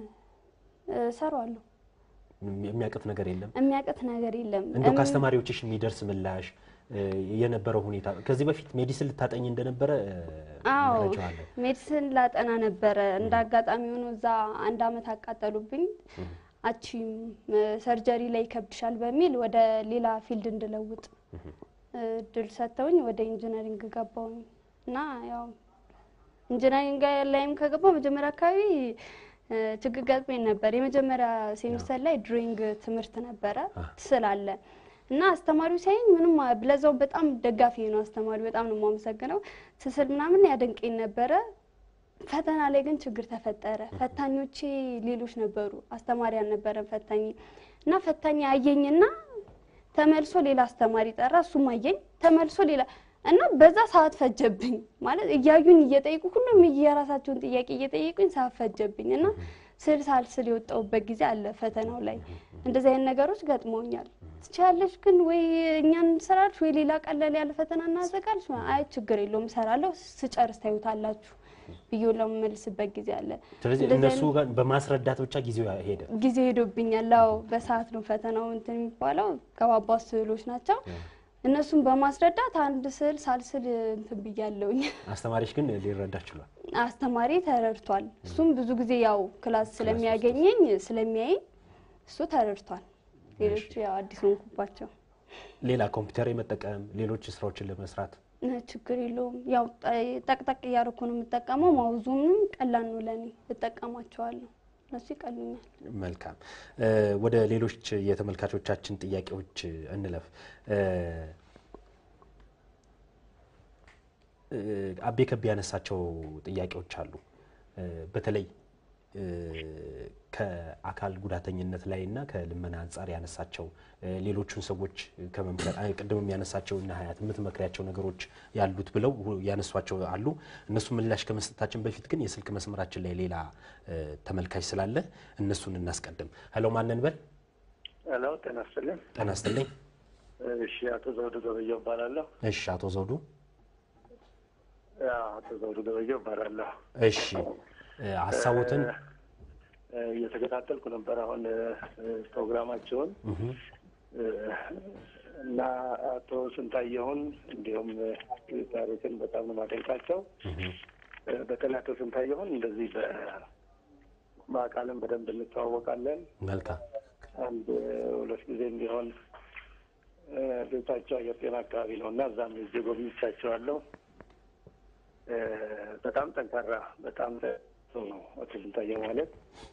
እ፣ እሰራዋለሁ። የሚያቅት ነገር የለም። የሚያቅት ነገር የለም። እንደው እም- ከአስተማሪዎችሽ የሚደርስ ምላሽ እ፣ የነበረው ሁኔታ ከዚህ በፊት ሜዲሲን ልታጠኝ እንደነበረ እ፣ አዎ መረጃ አለ። ሜዲሲን ላጠና ነበረ። እንደ አጋጣሚ ሆኖ እዛ አንድ አመት አቃጠሉብኝ። አቺም ሰርጀሪ ላይ ይከብድሻል በሚል ወደ ሌላ ፊልድ እንድለውጥ እድል ሰጥተውኝ ወደ ኢንጂነሪንግ ገባሁኝ እና ያው ኢንጂነሪንግ ላይም ከገባው መጀመሪያ አካባቢ እ፣ ችግር ገጥሞኝ ነበር። የመጀመሪያ ሴሚስተር ላይ ድሮይንግ ትምህርት ነበረ ስላለ እና አስተማሪው ሲያየኝ ምንም ብለዛው በጣም ደጋፊ ነው አስተማሪው። በጣም ነው የማመሰግነው። ስስል ምናምን ያደንቀኝ ነበረ። ፈተና ላይ ግን ችግር ተፈጠረ። ፈታኞቼ ሌሎች ነበሩ፣ አስተማሪ አልነበረም ፈታኝ እና ፈታኝ አየኝና ተመልሶ ሌላ አስተማሪ ጠራ። እሱም አየኝ ተመልሶ ሌላ እና በዛ ሰዓት ፈጀብኝ ማለት እያዩኝ እየጠየቁ ሁሉም የራሳቸውን ጥያቄ እየጠየቁኝ ሰዓት ፈጀብኝ እና ስል ሳልስል የወጣሁበት ጊዜ አለ ፈተናው ላይ። እንደዚህ አይነት ነገሮች ገጥመውኛል። ትችያለሽ ግን ወይ እኛን እንሰራልሽ ወይ ሌላ ቀለል ያለ ፈተና እናዘጋልሽ። አይ ችግር የለውም እሰራለሁ፣ ስጨርስ ታዩታላችሁ ብዬ ለምመልስበት ጊዜ አለ። ስለዚህ እንደዚህ እነሱ ጋር በማስረዳት ብቻ ጊዜው ሄደ። ጊዜ ሄዶብኛል። አዎ በሰዓት ነው ፈተናው እንትን የሚባለው ከባባድ ስዕሎች ናቸው። እነሱን በማስረዳት አንድ ስዕል ሳልስል እንትን ብያለሁኝ። አስተማሪሽ ግን ሊረዳ ችሏል። አስተማሪ ተረድቷል። እሱም ብዙ ጊዜ ያው ክላስ ስለሚያገኘኝ ስለሚያየኝ እሱ ተረድቷል። ሌሎቹ ያው አዲስ ሆንኩባቸው። ሌላ ኮምፒውተር የመጠቀም ሌሎች ስራዎችን ለመስራት እ፣ ችግር የለውም። ያው ጠ- ጠቅጠቅ እያደረኩ ነው የምጠቀመው። ማውዙንም ቀላል ነው ለእኔ እጠቀማቸዋለሁ። እነሱ ይቀሉኛል። መልካም እ፣ ወደ ሌሎች የተመልካቾቻችን ጥያቄዎች እንለፍ። እ፣ እ፣ አቤ ከቤ ያነሳቸው ጥያቄዎች አሉ። እ፣ በተለይ እ፣ ከአካል ጉዳተኝነት ላይ እና ከልመና አንጻር ያነሳቸው እ፣ ሌሎቹን ሰዎች ከመምከር አይ፣ ቅድም የሚያነሳቸው እና ሀያት የምትመክሪያቸው ነገሮች ያሉት ብለው ሁ- ያነሷቸው አሉ። እነሱ ምላሽ ከመስጠታችን በፊት ግን የስልክ መስመራችን ላይ ሌላ እ፣ ተመልካች ስላለ እነሱን እናስቀድም። ሄሎ ማንን በል ሄሎ ጤና ይስጥልኝ። ጤና ይስጥልኝ። እሺ አቶ ዘውዱ ገበየው እባላለሁ። እሺ አቶ ዘውዱ ያው አቶ ዘውዱ ገበየው እባላለሁ። እሺ እ፣ ሀሳቦትን እ፣ እየተከታተልኩ ነበር አሁን እ፣ ፕሮግራማቸውን እ፣ እና አቶ ስንታየሁን እንዲሁም እ፣ ታሪክን በጣም ነው የማደንቃቸው። እ፣ በተለይ አቶ ስንታየሁን እንደዚህ በ- በአካልም በደንብ እንተዋወቃለን። መልካም አንድ ሁለት ጊዜም ቢሆን እ፣ ቤታቸው አየር ጤና አካባቢ ነው እና እዛም ሄጄ ጎብኝቻቸዋለሁ። እ፣ በጣም ጠንካራ በጣም ሰው ነው አቶ ስንታየው ማለት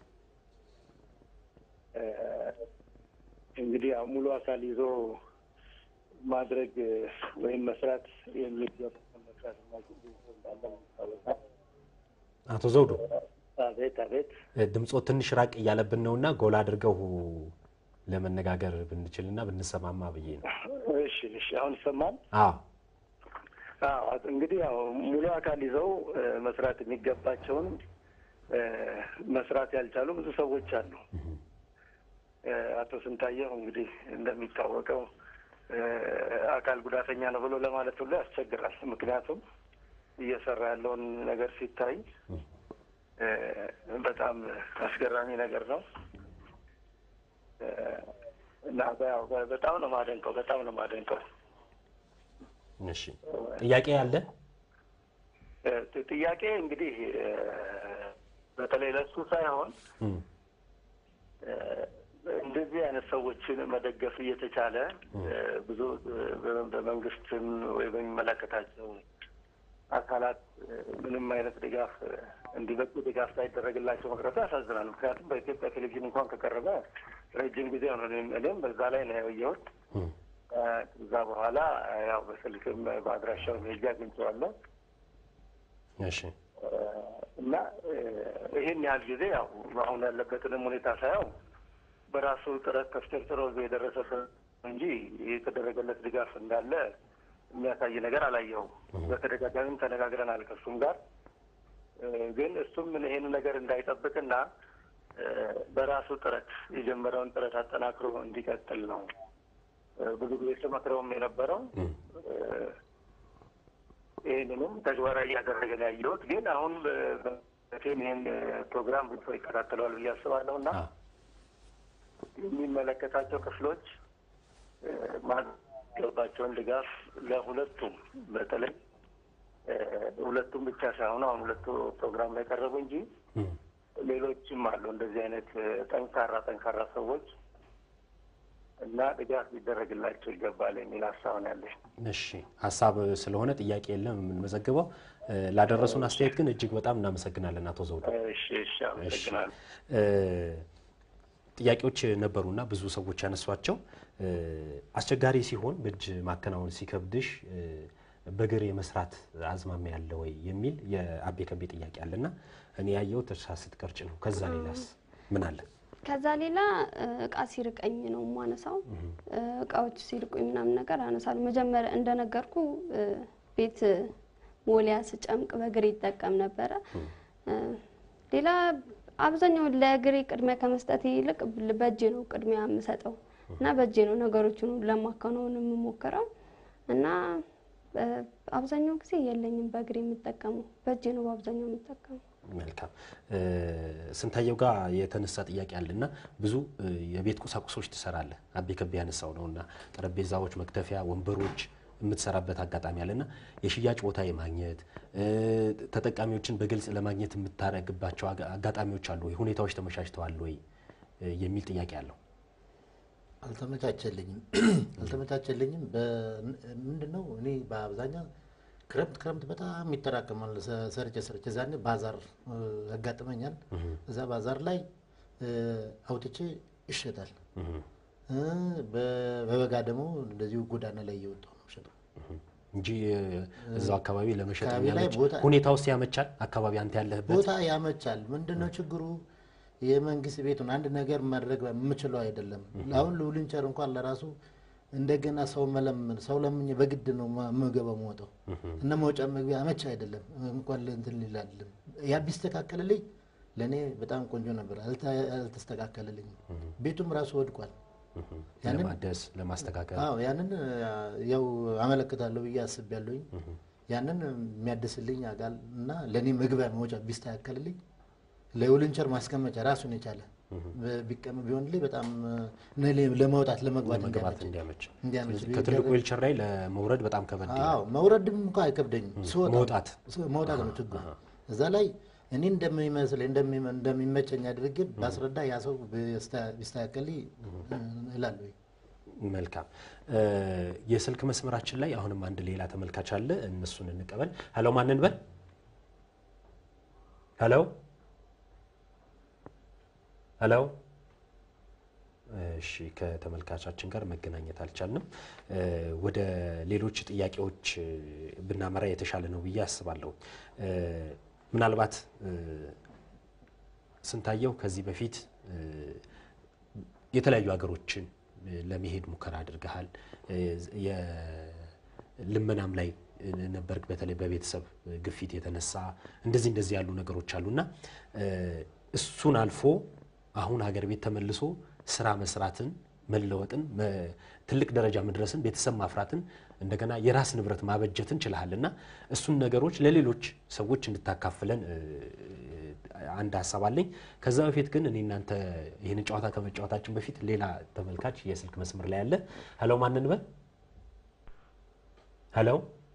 እ፣ እንግዲህ ያው ሙሉ አካል ይዞ ማድረግ እ፣ ወይም መስራት የሚገባ መስራት የማይችል ብዙ ሰው እንዳለ ይታወቃል። አቶ ዘውዱ አቤት አቤት እ፣ ድምፆ ትንሽ ራቅ እያለብን ነውና ጎላ አድርገው ለመነጋገር ብንችልና ብንሰማማ ብዬ ነው። እሺ እሺ አሁን ይሰማል? አዎ አዎ እንግዲህ ያው ሙሉ አካል ይዘው እ፣ መስራት የሚገባቸውን እ፣ መስራት ያልቻሉ ብዙ ሰዎች አሉ። እ፣ አቶ ስንታየው እንግዲህ እንደሚታወቀው እ፣ አካል ጉዳተኛ ነው ብሎ ለማለት ሁሉ ያስቸግራል። ምክንያቱም እየሰራ ያለውን ነገር ሲታይ እ፣ በጣም አስገራሚ ነገር ነው እ፣ እና ያው በጣም ነው ማደንቀው፣ በጣም ነው ማደንቀው። እሺ ጥያቄ ያለ እ፣ ጥያቄ እንግዲህ እ፣ በተለይ ለሱ ሳይሆን እም፣ እ፣ እንደዚህ አይነት ሰዎችን መደገፍ እየተቻለ እ፣ ብዙ እ፣ በ- በመንግስትም ወይ በሚመለከታቸው አካላት እ፣ ምንም አይነት ድጋፍ እ፣ እንዲበቁ ድጋፍ ሳይደረግላቸው መቅረቱ ያሳዝናል። ምክንያቱም በኢትዮጵያ ቴሌቪዥን እንኳን ከቀረበ ረጅም ጊዜ ሆነ። እኔም- እኔም በዛ ላይ ነው ያየሁት። እም፣ እ፣ ከዛ በኋላ እ፣ ያው በስልክም በአድራሻው ሄጄ አግኝቼዋለሁ። እሺ እና እ፣ ይህን ያህል ጊዜ ያው አሁን ያለበትንም ሁኔታ ሳየው በራሱ ጥረት ተፍጨርጭሮ እዚህ የደረሰበት እንጂ የተደረገለት ድጋፍ እንዳለ የሚያሳይ ነገር አላየሁም። በተደጋጋሚም ተነጋግረናል ከእሱም ጋር እ፣ ግን እሱም ይሄን ነገር እንዳይጠብቅና እ፣ በራሱ ጥረት የጀመረውን ጥረት አጠናክሮ እንዲቀጥል ነው እ፣ ብዙ ጊዜ ስመክረውም የነበረው እም፣ እ፣ ይህንንም ተግባራዊ እያደረገ ነው ያየሁት። ግን አሁን በቴም ይህን ፕሮግራም ብዙ ሰው ይከታተለዋል ብዬ አስባለሁ እና አዎ የሚመለከታቸው ክፍሎች እ፣ ማድረግ የሚገባቸውን ድጋፍ ለሁለቱም በተለይ እ፣ ሁለቱም ብቻ ሳይሆኑ አሁን ሁለቱ ፕሮግራም ላይ ቀረቡ እንጂ እም፣ ሌሎችም አሉ እንደዚህ አይነት እ፣ ጠንካራ ጠንካራ ሰዎች እና ድጋፍ ሊደረግላቸው ይገባል የሚል ሀሳብ ነው ያለኝ። እሺ ሀሳብ ስለሆነ ጥያቄ የለም የምንመዘግበው። እ፣ ላደረሱን አስተያየት ግን እጅግ በጣም እናመሰግናለን አቶ ዘውዱ። እሺ እሺ፣ አመሰግናለሁ። እ፣ ጥያቄዎች ነበሩና ብዙ ሰዎች ያነሷቸው እ፣ አስቸጋሪ ሲሆን በእጅ ማከናወን ሲከብድሽ እ፣ በእግር የመስራት አዝማሚያ ያለ ወይ የሚል የአቤ ከቤ ጥያቄ አለና እኔ ያየሁት እርሳ ስትቀርጭ ነው። ከዛ ሌላስ ምን አለ? ከዛ ሌላ እ፣ እቃ ሲርቀኝ ነው የማነሳው። እ፣ እቃዎች ሲርቁኝ ምናምን ነገር አነሳለሁ። መጀመሪያ እንደነገርኩ እ፣ ቤት ሞሊያ ስጨምቅ በእግሬ ይጠቀም ነበረ። እ፣ ሌላ አብዛኛውን ለእግሬ ቅድሚያ ከመስጠት ይልቅ በእጄ ነው ቅድሚያ የምሰጠው እና በእጄ ነው ነገሮችን ሁሉ ለማከናወን የምሞክረው እና እ፣ አብዛኛው ጊዜ የለኝም በእግሬ የምጠቀመው በእጄ ነው በአብዛኛው የምጠቀመው። መልካም እ፣ ስንታየው ጋር የተነሳ ጥያቄ አለና ብዙ እ፣ የቤት ቁሳቁሶች ትሰራለህ። አቤ ከቤ ያነሳው ነውና ጠረጴዛዎች፣ መክተፊያ፣ ወንበሮች የምትሰራበት አጋጣሚ አለና የሽያጭ ቦታ የማግኘት እ፣ ተጠቃሚዎችን በግልጽ ለማግኘት የምታደርግባቸው አጋ- አጋጣሚዎች አሉ ወይ? ሁኔታዎች ተመቻችተዋል ወይ እ፣ የሚል ጥያቄ አለው። አልተመቻቸልኝም አልተመቻቸልኝም። ምንድን ነው እኔ በአብዛኛው ክረምት ክረምት በጣም ይጠራቀማል። ሰ- ሰርቼ ሰርቼ ዛኔ ባዛር እ፣ ያጋጥመኛል። እዛ ባዛር ላይ እ፣ አውጥቼ ይሸጣል። እ፣ በ- በበጋ ደግሞ እንደዚሁ ጎዳና ላይ እየወጣሁ ነው የምሸጠው። እንጂ እ፣ እዛው አካባቢ ለመሸጥ አካባቢ ላይ የሚያመች ቦታ- ሁኔታ ውስጥ ያመቻል። አካባቢ አንተ ያለህበት ቦታ ያመቻል። ምንድነው ችግሩ? የመንግስት ቤቱን አንድ ነገር ማድረግ የምችለው አይደለም። አሁን ልውልንቸር እንኳን ለራሱ እንደገና ሰው መለምን ሰው ለምኜ በግድ ነው ማ- የምገባው የምወጣው እና መውጫ መግቢያ አመቻ አይደለም። እንኳን ለእንትን ሊላልም ያ ቢስተካከልልኝ ለእኔ በጣም ቆንጆ ነበር። አልተ- አልተስተካከለልኝም። ቤቱም ራሱ ወድቋል። ያንን ለማደስ ለማስተካከል አዎ ያንን አ፣ ያው አመለክታለሁ ብዬ አስቤያለሁኝ። ያንን የሚያድስልኝ አካል እና ለእኔ መግቢያ መውጫ ቢስተካከልልኝ ለውልንቸር ማስቀመጫ ራሱን የቻለ ቢቀም ቢሆንልኝ በጣም እ፣ ለመውጣት ለመግባት ለመግባት እንዲያመች እንዲያመች እንዲያመች ስለዚህ ከትልቁ ዊልቸር ላይ ለመውረድ በጣም ከበድ ይላል። አዎ መውረድም እንኳ አይከብደኝም። ስወጣ መውጣት ስ- መውጣት ነው ችግሩ። እዛ ላይ እኔ እንደሚመስለኝ እንደሚ- እንደሚመቸኝ አድርጌ ባስረዳ ያ ሰው ቢስታ- ቢስተካከልኝ እ፣ እላለሁ። መልካም እ፣ የስልክ መስመራችን ላይ አሁንም አንድ ሌላ ተመልካች አለ። እነሱን እንቀበል። ሄሎ ማንን በል ሄሎ ሄሎ እሺ ከተመልካቻችን ጋር መገናኘት አልቻልንም። እ፣ ወደ ሌሎች ጥያቄዎች እ፣ ብናመራ የተሻለ ነው ብዬ አስባለሁ። እ፣ ምናልባት እ፣ ስንታየው ከዚህ በፊት እ፣ የተለያዩ ሀገሮችን እ፣ ለመሄድ ሙከራ አድርገሃል። እ፣ የልመናም ላይ እ፣ ነበርክ። በተለይ በቤተሰብ ግፊት የተነሳ እንደዚህ እንደዚህ ያሉ ነገሮች አሉና እ፣ እሱን አልፎ አሁን ሀገር ቤት ተመልሶ ስራ መስራትን መለወጥን መ- ትልቅ ደረጃ መድረስን ቤተሰብ ማፍራትን እንደገና የራስ ንብረት ማበጀትን ችልሃልና እሱን ነገሮች ለሌሎች ሰዎች እንድታካፍለን እ፣ አንድ ሀሳብ አለኝ። ከዛ በፊት ግን እኔ እናንተ ይህን ጨዋታ ከመጫወታችን በፊት ሌላ ተመልካች የስልክ መስመር ላይ አለ። ሄሎ ማንን በል ሄሎ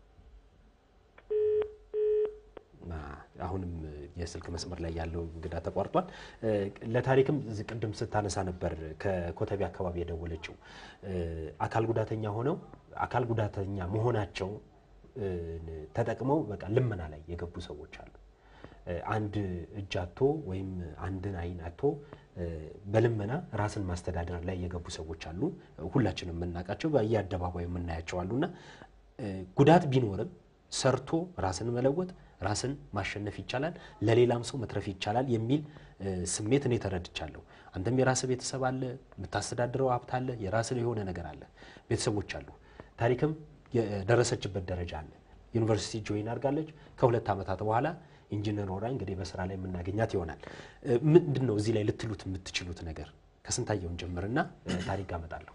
አ፣ አሁንም የስልክ መስመር ላይ ያለው እንግዳ ተቋርጧል። እ፣ ለታሪክም እዚህ ቅድም ስታነሳ ነበር ከኮተቤ አካባቢ የደወለችው እ፣ አካል ጉዳተኛ ሆነው አካል ጉዳተኛ መሆናቸው እ፣ ተጠቅመው በቃ ልመና ላይ የገቡ ሰዎች አሉ። እ፣ አንድ እጅ አጥቶ ወይም አንድን አይን አጥቶ እ፣ በልመና ራስን ማስተዳደር ላይ የገቡ ሰዎች አሉ። ሁላችንም የምናውቃቸው በየአደባባዩ የምናያቸው አሉና እ፣ ጉዳት ቢኖርም ሰርቶ ራስን መለወጥ ራስን ማሸነፍ ይቻላል፣ ለሌላም ሰው መትረፍ ይቻላል የሚል እ፣ ስሜት እኔ ተረድቻለሁ። አንተም የራስህ ቤተሰብ አለ፣ የምታስተዳድረው ሀብት አለ፣ የራስህ የሆነ ነገር አለ፣ ቤተሰቦች አሉ። ታሪክም የደረሰችበት ደረጃ አለ። ዩኒቨርሲቲ ጆይን አድርጋለች። ከሁለት ዓመታት በኋላ ኢንጂነር ሆና እንግዲህ በስራ ላይ የምናገኛት ይሆናል። እ፣ ምንድን ነው እዚህ ላይ ልትሉት የምትችሉት ነገር? ከስንታየውን ጀምርና እ፣ ታሪክ አመጣለሁ።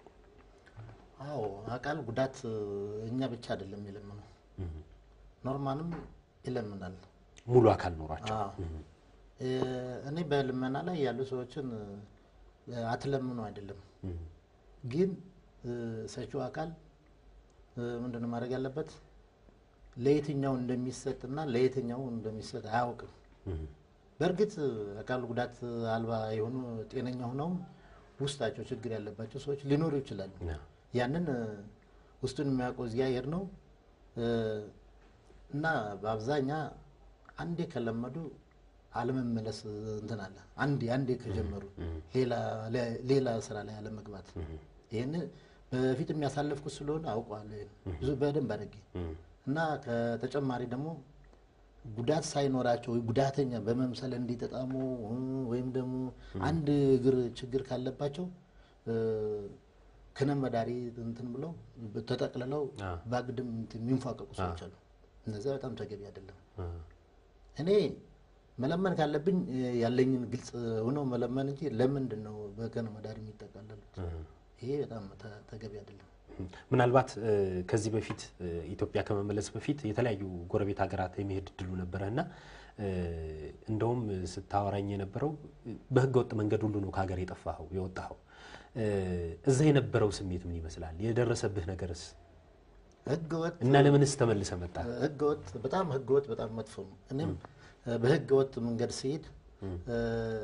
አዎ አካል ጉዳት እ፣ እኛ ብቻ አይደለም የለምነው፣ ኖርማንም ይለምናል። ሙሉ አካል ኖሯቸው አዎ። እ፣ እኔ በልመና ላይ ያሉ ሰዎችን እ፣ አትለምኑ አይደለም፣ ግን እ፣ ሰጪው አካል እ፣ ምንድነው ማድረግ ያለበት ለየትኛው እንደሚሰጥና ለየትኛው እንደሚሰጥ አያውቅም። በእርግጥ አካል ጉዳት አልባ የሆኑ ጤነኛ ሆነውም ውስጣቸው ችግር ያለባቸው ሰዎች ሊኖሩ ይችላሉ። ያንን እ፣ ውስጡን የሚያውቀው እግዚአብሔር ነው እ፣ እና በአብዛኛ አንዴ ከለመዱ አለመመለስ እንትን አለ። አንዴ አንዴ ከጀመሩ ሌላ ለ- ሌላ ስራ ላይ አለመግባት። ይህን በፊት የሚያሳለፍኩት ስለሆነ አውቀዋለሁ ይሄን ብዙ በደንብ አድርጌ እና ከተጨማሪ ደግሞ ጉዳት ሳይኖራቸው ጉዳተኛ በመምሰል እንዲጠጣሙ እ፣ ወይም ደግሞ አንድ እግር ችግር ካለባቸው እ፣ ከነመዳሪ እንትን ብለው ተጠቅልለው በአግድም እንትን የሚንፏቀቁ ሰዎች አሉ። እነዚያ በጣም ተገቢ አይደለም። እኔ መለመን ካለብኝ እ፣ ያለኝን ግልጽ ሆነው መለመን እንጂ ለምንድን ነው በከነመዳሪ የሚጠቃለሉት? ይሄ በጣም ተ- ተገቢ አይደለም። ምናልባት እ፣ ከዚህ በፊት እ፣ ኢትዮጵያ ከመመለስ በፊት የተለያዩ ጎረቤት ሀገራት የመሄድ እድሉ ነበረህና እ፣ እንደውም ስታወራኝ የነበረው በህገ ወጥ መንገድ ሁሉ ነው ከሀገር የጠፋኸው የወጣኸው። እ፣ እዛ የነበረው ስሜት ምን ይመስላል? የደረሰብህ ነገርስ ህገወጥ እና ለምንስ ተመልሰ መጣ? ህገወጥ በጣም ህገወጥ በጣም መጥፎ ነው። እኔም በህገወጥ መንገድ ሲሄድ እ፣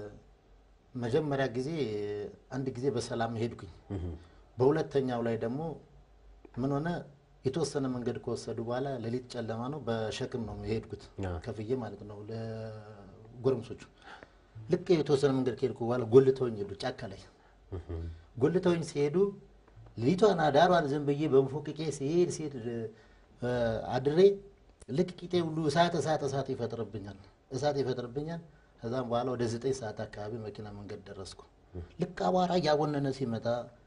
መጀመሪያ ጊዜ አንድ ጊዜ በሰላም ሄድኩኝ። በሁለተኛው ላይ ደግሞ ምን ሆነ የተወሰነ መንገድ ከወሰዱ በኋላ ሌሊት ጨለማ ነው፣ በሸክም ነው የሄድኩት ከፍዬ ማለት ነው ለጎረምሶቹ። ልክ የተወሰነ መንገድ ከሄድኩ በኋላ ጎልተውኝ ሄዱ ጫካ ላይ ጎልተውኝ ሲሄዱ ሌሊቷን አዳሯን ዝም ብዬ በንፎቅቄ ሲሄድ ሲሄድ እ፣ አድሬ ልክ ቂጤ ሁሉ እሳት እሳት እሳት ይፈጥርብኛል እሳት ይፈጥርብኛል። ከዛም በኋላ ወደ ዘጠኝ ሰዓት አካባቢ መኪና መንገድ ደረስኩ። ልክ አቧራ እያቦነነ ሲመጣ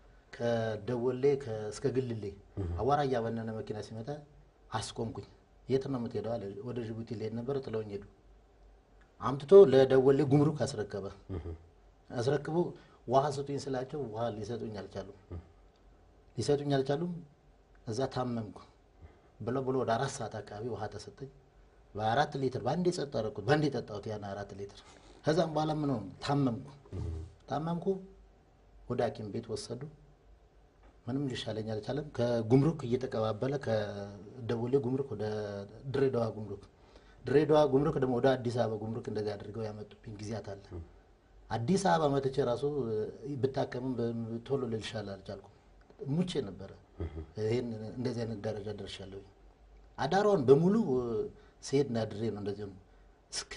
ከደወሌ ከ- እስከ ግልሌ አቧራ እያቦነነ መኪና ሲመጣ አስቆምኩኝ። የት ነው የምትሄደው አለ። ወደ ጅቡቲ ልሄድ ነበር፣ ጥለውኝ ሄዱ። አምጥቶ ለደወሌ ጉምሩክ አስረከበ። አስረክቦ ውሃ ስጡኝ ስላቸው ውሃ ሊሰጡኝ አልቻሉም። ሊሰጡኝ አልቻሉም። እዛ ታመምኩ ብለው ብሎ ወደ አራት ሰዓት አካባቢ ውሃ ተሰጠኝ። በአራት ሊትር በአንዴ ጸጥ አደረኩት። በአንዴ ጠጣሁት ያን አራት ሊትር። ከዛም በኋላ ምን ሆነ? ታመምኩ ታመምኩ። ወደ ሐኪም ቤት ወሰዱ። ምንም ሊሻለኝ አልቻለም። ከጉምሩክ እየተቀባበለ ከደወሌ ጉምሩክ ወደ ድሬዳዋ ጉምሩክ፣ ድሬዳዋ ጉምሩክ ደግሞ ወደ አዲስ አበባ ጉምሩክ እንደዚህ አድርገው ያመጡብኝ ጊዜያት አለ። አዲስ አበባ መጥቼ ራሱ እ፣ ብታከምም በ- ቶሎ ልልሻል አልቻልኩም። ሙቼ ነበረ። ይህን እንደዚህ አይነት ደረጃ ደርሻለሁ። አዳሯን በሙሉ እ፣ ስሄድ እና ድሬ ነው እንደዚህ ነው። እስከ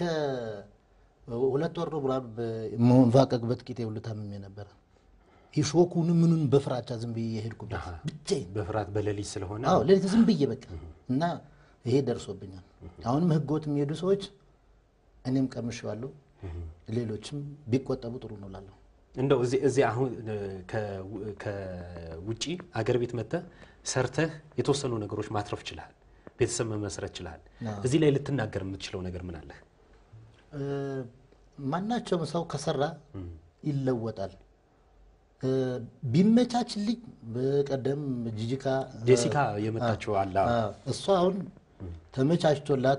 ሁለት ወር ነው ምናምን በመንፋቀቅበት ቂጤ ሁሉ ታምሜ ነበረ። የሾኩን ምኑን በፍራቻ ዝም ብዬ የሄድኩበት ብቻዬን በፍርሃት በሌሊት ስለሆነ አዎ ሌሊት ዝም ብዬ በቃ እና ይሄ ደርሶብኛል። አሁንም ህገወጥ የሚሄዱ ሰዎች እኔም ቀምሼዋለሁ፣ ሌሎችም ቢቆጠቡ ጥሩ ነው እላለሁ። እንደው እዚህ እዚህ አሁን እ፣ ከው- ከውጪ አገር ቤት መጥተህ ሰርተህ የተወሰኑ ነገሮች ማትረፍ ችልሃል፣ ቤተሰብ መመስረት ችልሃል። እዚህ ላይ ልትናገር የምትችለው ነገር ምን አለህ? እ፣ ማናቸውም ሰው ከሰራ ይለወጣል። እ፣ ቢመቻችልኝ በቀደም ጂጂካ ጄሲካ የመጣችው አለ አዎ። አዎ፣ እሷ አሁን ተመቻችቶላት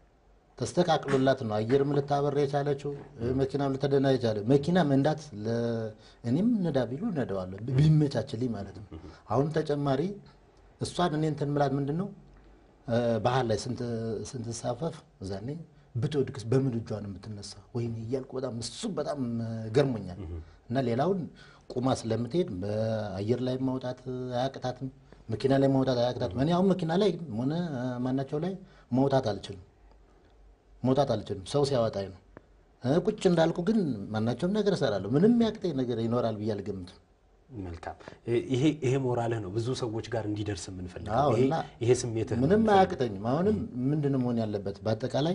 ተስተካክሎላት ነው አየርም ልታበራ የቻለችው እ፣ መኪናም ልትደና የቻለ መኪና መንዳት ለ- እኔም ነዳ ቢሉ ነዳዋለሁ ቢመቻችልኝ ማለት ነው። አሁን ተጨማሪ እሷን እኔ እንትን ምላት ምንድን ነው እ፣ ባህር ላይ ስንት ስንትሳፈፍ እዛኔ ብትወድቅስ በምን እጇ ነው የምትነሳ? ወይኔ እያልኩ በጣም እሱ በጣም እ፣ ገርሞኛል። እና ሌላውን ቁማ ስለምትሄድ በአየር ላይ ማውጣት አያቅታትም፣ መኪና ላይ ማውጣት አያቅታትም። እኔ አሁን መኪና ላይ ሆነ እ፣ ማናቸው ላይ መውጣት አልችልም መውጣት አልችልም። ሰው ሲያወጣኝ ነው። እ፣ ቁጭ እንዳልኩ ግን ማናቸውም ነገር እሰራለሁ። ምንም ያቅተኝ ነገር ይኖራል ብዬ አልገምትም። መልካም ይሄ ይሄ ሞራልህ ነው ብዙ ሰዎች ጋር እንዲደርስ የምንፈልገው አዎ፣ ይሄ እና ይሄ ስሜትህ ነው ምንም የምንፈልገው። አያቅተኝም። አሁንም ምንድን ነው መሆን ያለበት በአጠቃላይ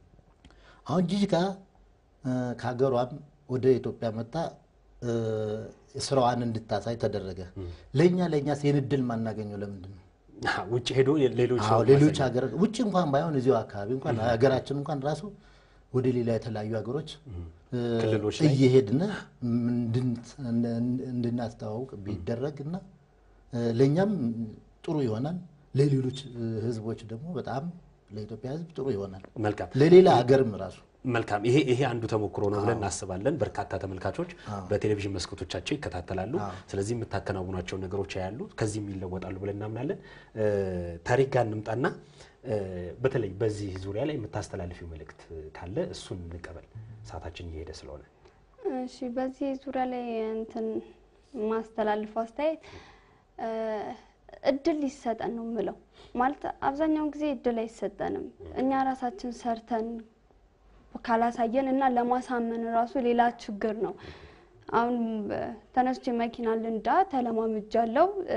አሁን ጂጂካ እ፣ ከሀገሯም ወደ ኢትዮጵያ መጣ እ፣ ስራዋን እንድታሳይ ተደረገ። ለእኛ ለእኛ ይህን እድል ማናገኘው ለምንድን ነው? አዎ፣ ውጭ ሄዶ ሌሎች አዎ ሰዎች ሌሎች ማሳየት። ሀገር ውጭ እንኳን ባይሆን እዚሁ አካባቢ እንኳን ሀገራችን እንኳን ራሱ ወደ ሌላ የተለያዩ ሀገሮች እ፣ ክልሎች ላይ እየሄድን እንድን- እንድናስተዋውቅ ቢደረግ እና እ፣ ለእኛም ጥሩ ይሆናል፣ ለሌሎች እ፣ ህዝቦች ደግሞ በጣም ለኢትዮጵያ ህዝብ ጥሩ ይሆናል፣ መልካም ለሌላ ሀገርም ራሱ መልካም ይሄ ይሄ አንዱ ተሞክሮ ነው ብለን እናስባለን። በርካታ ተመልካቾች በቴሌቪዥን መስኮቶቻቸው ይከታተላሉ። ስለዚህ የምታከናውኗቸው ነገሮች ያያሉ፣ ከዚህም ይለወጣሉ ብለን እናምናለን። እ፣ ታሪክ ጋር እንምጣና እ፣ በተለይ በዚህ ዙሪያ ላይ የምታስተላልፊው መልእክት ካለ እሱን እንቀበል። ሰዓታችን እየሄደ ስለሆነ እሺ በዚህ ዙሪያ ላይ እንትን ማስተላልፈው አስተያየት እ፣ እድል ሊሰጠን ነው የምለው። ማለት አብዛኛውን ጊዜ እድል አይሰጠንም። እኛ ራሳችን ሰርተን ካላሳየን እና ለማሳመን ራሱ ሌላ ችግር ነው። አሁን እ፣ ተነስቼ መኪና ልንዳ ተለማምጃለሁ እ፣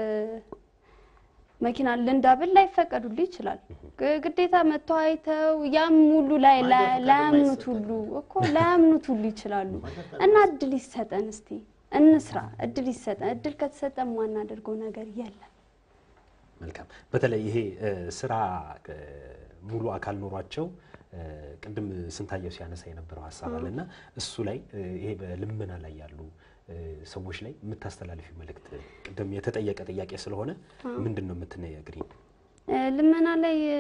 መኪና ልንዳ ብል ላይፈቀዱልኝ ይችላል። ግ- ግዴታ መጥተው አይተው ያም ሁሉ ላይ ላይ- ላያምኑት ሁሉ እኮ ላያምኑት ሁሉ ይችላሉ። እና እድል ይሰጠን እስቲ እንስራ። እድል ይሰጠን። እድል ከተሰጠን ማናደርገው ነገር የለም። መልካም በተለይ ይሄ እ፣ ስራ እ፣ ሙሉ አካል ኖሯቸው እ፣ ቅድም ስንታየው ሲያነሳ የነበረው ሀሳብ አለ እና እሱ ላይ እ፣ ይሄ በልመና ላይ ያሉ እ፣ ሰዎች ላይ የምታስተላልፊው መልእክት ቅድም የተጠየቀ ጥያቄ ስለሆነ ምንድን ነው የምትነግሪኝ? እ፣ ልመና ላይ እ፣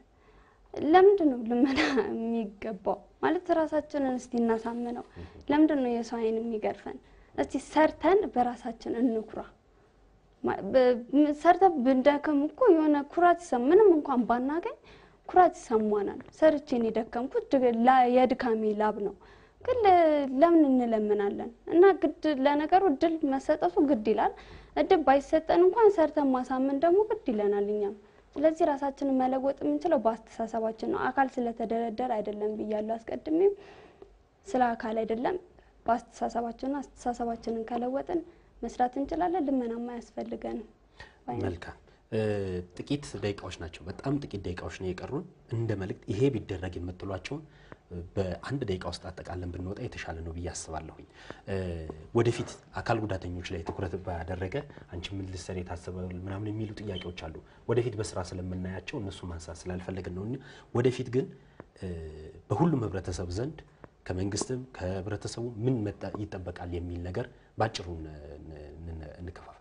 ለምንድን ነው ልመና የሚገባው? ማለት ራሳችንን እስቲ እናሳምነው። ለምንድን ነው የሰው አይን የሚገርፈን? እስቲ ሰርተን በራሳችን እንኩራ። ማ- በ- ም- ሰርተን ብንደክም እኮ የሆነ ኩራት ይሰማ ምንም እንኳን ባናገኝ ኩራት ይሰማናል። ሰርቼን የደከምኩት ድ- ላ- የድካሜ ላብ ነው። ግን ለ- ለምን እንለምናለን? እና ግድ ለነገሩ እድል መሰጠቱ ግድ ይላል። እድል ባይሰጠን እንኳን ሰርተን ማሳመን ደግሞ ግድ ይለናል እኛም። ስለዚህ ራሳችንን መለወጥ የምንችለው በአስተሳሰባችን ነው። አካል ስለተደረደረ አይደለም ብያለሁ አስቀድሜም። ስለ አካል አይደለም በአስተሳሰባችን ነው። አስተሳሰባችንን ከለወጥን መስራት እንችላለን። ልመናማ አያስፈልገንም። ባይ ነኝ። መልካም እ፣ ጥቂት ደቂቃዎች ናቸው። በጣም ጥቂት ደቂቃዎች ነው የቀሩን። እንደ መልእክት ይሄ ቢደረግ የምትሏቸውን እ፣ በአንድ ደቂቃ ውስጥ አጠቃለን ብንወጣ የተሻለ ነው ብዬ አስባለሁኝ። እ፣ ወደፊት አካል ጉዳተኞች ላይ ትኩረት ባደረገ አንቺ ምን ልትሰሪ የታሰበ ምናምን የሚሉ ጥያቄዎች አሉ። ወደፊት በስራ ስለምናያቸው እነሱ ማንሳት ስላልፈለግን ነው። እኛ ወደፊት ግን እ፣ በሁሉም ህብረተሰብ ዘንድ ከመንግስትም ከህብረተሰቡ ምን መጠ- ይጠበቃል የሚል ነገር በአጭሩ ን- ን- እንከፋፈል።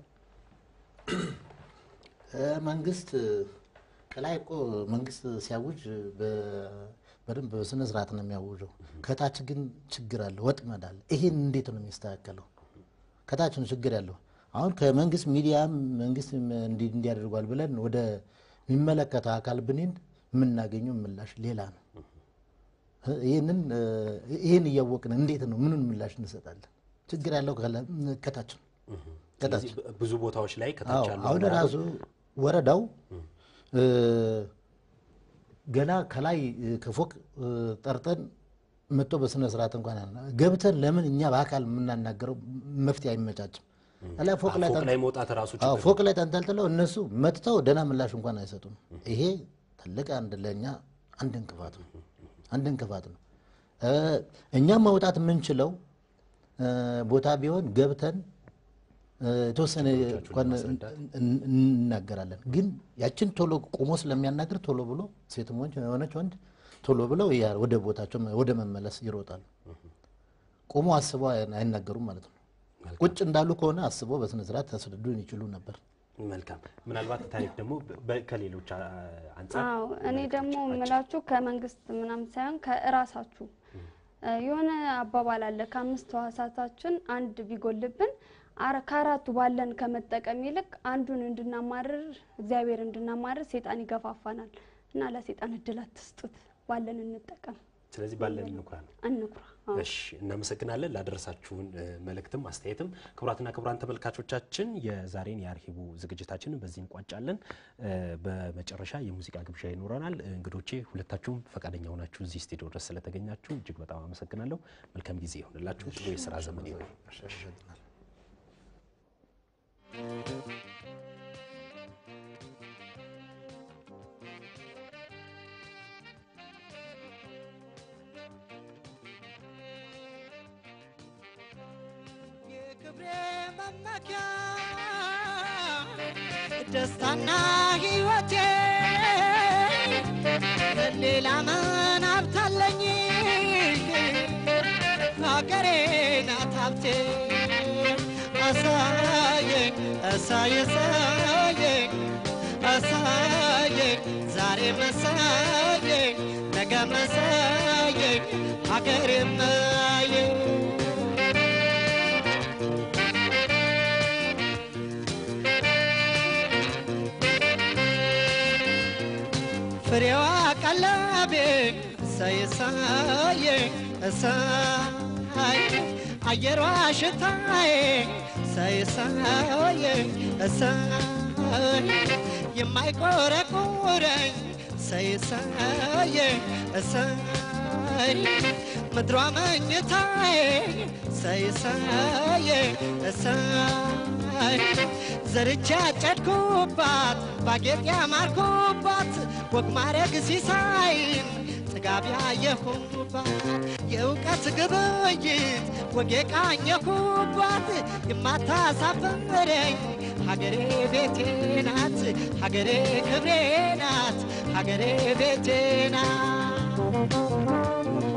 እ፣ መንግስት ከላይ እኮ መንግስት ሲያውጅ በ- በደንብ በስነ ስርዓት ነው የሚያውጀው። ከታች ግን ችግር አለ፣ ወጥመድ አለ። ይሄን እንዴት ነው የሚስተካከለው? ከታች ነው ችግር ያለው። አሁን ከመንግስት ሚዲያም መንግስት እንዲ- እንዲያደርጓል ብለን ወደ የሚመለከተው አካል ብንሄድ የምናገኘው ምላሽ ሌላ ነው። ይህንን እ፣ ይህን እያወቅን እንዴት ነው ምኑን ምላሽ እንሰጣለን? ችግር ያለው ከላ- ከታች ነው ከታች ስለዚህ በ- ብዙ ቦታዎች ላይ ከታች አዎ፣ ያሉ አሁን አመራሮች ራሱ ወረዳው እ፣ ገና ከላይ እ፣ ከፎቅ እ፣ ጠርጠን መጥቶ በስነ ስርዓት እንኳን ያለ ገብተን ለምን እኛ በአካል የምናናገረው መፍትሄ አይመቻችም። ላይ ፎቅ ላይ ፎቅ ተን- ላይ መውጣት ራሱ አዎ፣ ችግር ፎቅ ላይ ተንጠልጥለው እነሱ መጥተው ደህና ምላሽ እንኳን አይሰጡም። ይሄ ትልቅ አንድ ለእኛ አንድ እንቅፋት ነው፣ አንድ እንቅፋት ነው። እ፣ እኛም መውጣት የምንችለው እ፣ ቦታ ቢሆን ገብተን እ፣ የተወሰነ እንኳን እን- እንናገራለን። ግን ያችን ቶሎ ቆሞ ስለሚያናግር ቶሎ ብሎ ሴትም ሆነች የሆነች ወንድ ቶሎ ብለው ያ- ወደ ቦታቸው ወደ መመለስ ይሮጣሉ። ቆሞ አስበው አይ- አይናገሩም ማለት ነው። ቁጭ እንዳሉ ከሆነ አስበው በስነ ስርዓት ያስረዱን ይችሉ ነበር። መልካም። ምናልባት ታሪክ ደግሞ በ- ከሌሎች አ- አንጻር አዎ እኔ ደግሞ የምላችሁ ከመንግስት ምናምን ሳይሆን ከእራሳችሁ እ፣ የሆነ አባባል አለ። ከአምስት ሕዋሳታችን አንድ ቢጎልብን አረ ከአራቱ ባለን ከመጠቀም ይልቅ አንዱን እንድናማርር እግዚአብሔር እንድናማርር ሴጣን ይገፋፋናል እና ለሴጣን እድል አትስጡት፣ ባለን እንጠቀም፣ ስለዚህ ባለን እንኩራ ነው። አንኩራ። አዎ። እሺ እናመሰግናለን ላደረሳችሁን እ፣ መልእክትም አስተያየትም። ክቡራትና ክቡራን ተመልካቾቻችን የዛሬን የአርሂቡ ዝግጅታችንን በዚህ እንቋጫለን። እ፣ በመጨረሻ የሙዚቃ ግብዣ ይኖረናል። እ፣ እንግዶቼ ሁለታችሁም ፈቃደኛ ሆናችሁ እዚህ ስቱዲዮ ድረስ ስለተገኛችሁ እጅግ በጣም አመሰግናለሁ። መልካም ጊዜ ይሆንላችሁ። ጥሩ የስራ ዘመን ይሆን። የክብሬ መመኪያ ደስታና ሕይወቴ ሌላ ምን ሀብታለኝ? ሀገሬ ናት ሀብቴ። አሳየኝ አሳይ አሳየኝ አሳየኝ ዛሬ መሳየኝ ነገ መሳየኝ ሀገሬ ማየኝ ፍሬዋ ቀለቤ እሰይ እሰይ እሰይ አየሯ ሽታዬ እሰይ እሰይ እሰይ የማይቆረቁረኝ እሰይ እሰይ እሰይ ምድሯ መኝታዬ እሰይ እሰይ እሰይ ዘርቻ ያጨድኩባት ባጌጥ ያማርኩባት ወግ ማረግ ሲሳይን ጥጋብ ያየሁባት የእውቀት ግብይት ወግ የቃኘሁባት የማታሳፍረኝ ሀገሬ ቤቴ ናት ሀገሬ ክብሬ ናት ሀገሬ ቤቴ ናት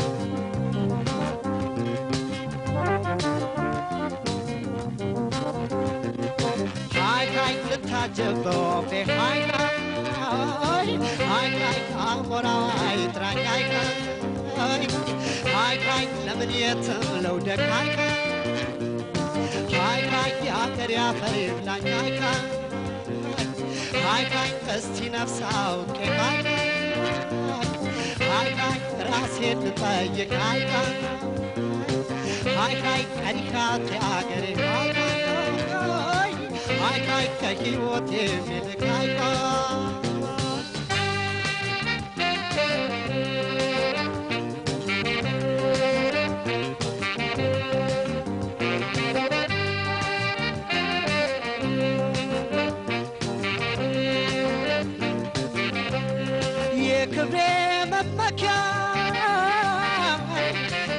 ሃይ ሃይ ልታጀብ በወፌ ሃይ ሃይ ሃይ ሃይ አሞራው አይጥራኝ ሃይ ሃይ ሃይ ሃይ ለምን የትም ለውደቅ ሃይ ሃይ ሃይ የአገር ያፈር ይብላኝ ሃይ ሃይ ሃይ እስቲ ነፍስ አውቄ ሃይ ሃይ ሃይ ራሴን ልጠይቅ ሃይ ሃይ ሃይ ቀኒካት የአገሬ ሃይ ሃይ ሃይ ሃይ ከሕይወት የሚልቅ ሃይ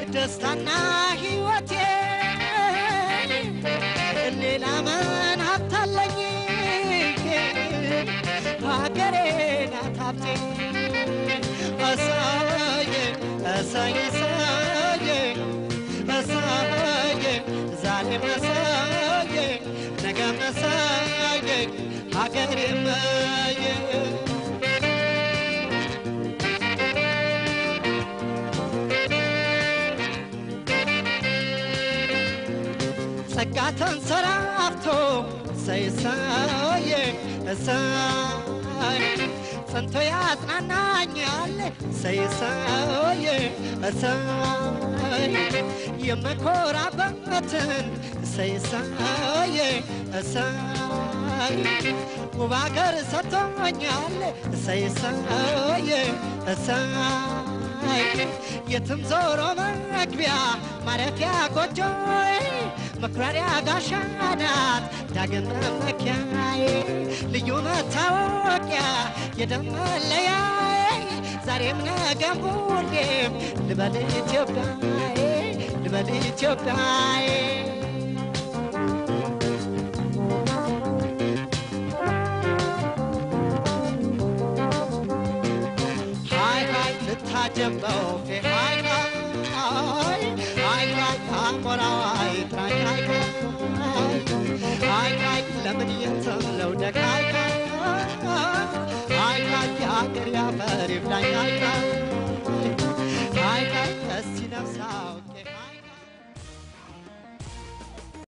ደስታና ሕይወቴ ሌላ ምን ሀብታለኝ ሀገሬ ናት ሀብቴ እሰዬ እሰይ እሰዬ እሰዬ ዛሬም እሰዬ ነገም እሰዬ ሀገሬ እመዬ ጸጋ ተንሰራፍቶ ሰይሰዬ እሰይ ጸንቶ ያጽናናኛል ሰይሰዬ እሰይ የምኮራበትን ሰይሰዬ እሰይ ውብ አገር ሰጥቶኛል ሰይሰዬ እሰይ የትም ዞሮ መግቢያ ማረፊያ ጎጆዬ መኩራሪያ ጋሻ ናት ዳግም መመኪያዬ ልዩ መታወቂያ የደም መለያዬ ዛሬም ነገም ሁሌም ልበል ኢትዮጵያዬ ልበል ኢትዮጵያዬ ሃይ ሃይ ልታጀበው ፌ ሃይ ሃይ ሃይ ሃይ አሞራው አይጥራኝ ሃይ ሃይ ሃይ ሃይ ለምን የትለው ደግ ሃይ ሃይ ሃይ ሃይ የአገር ያፈር ይብላኝ ሃይ ሃይ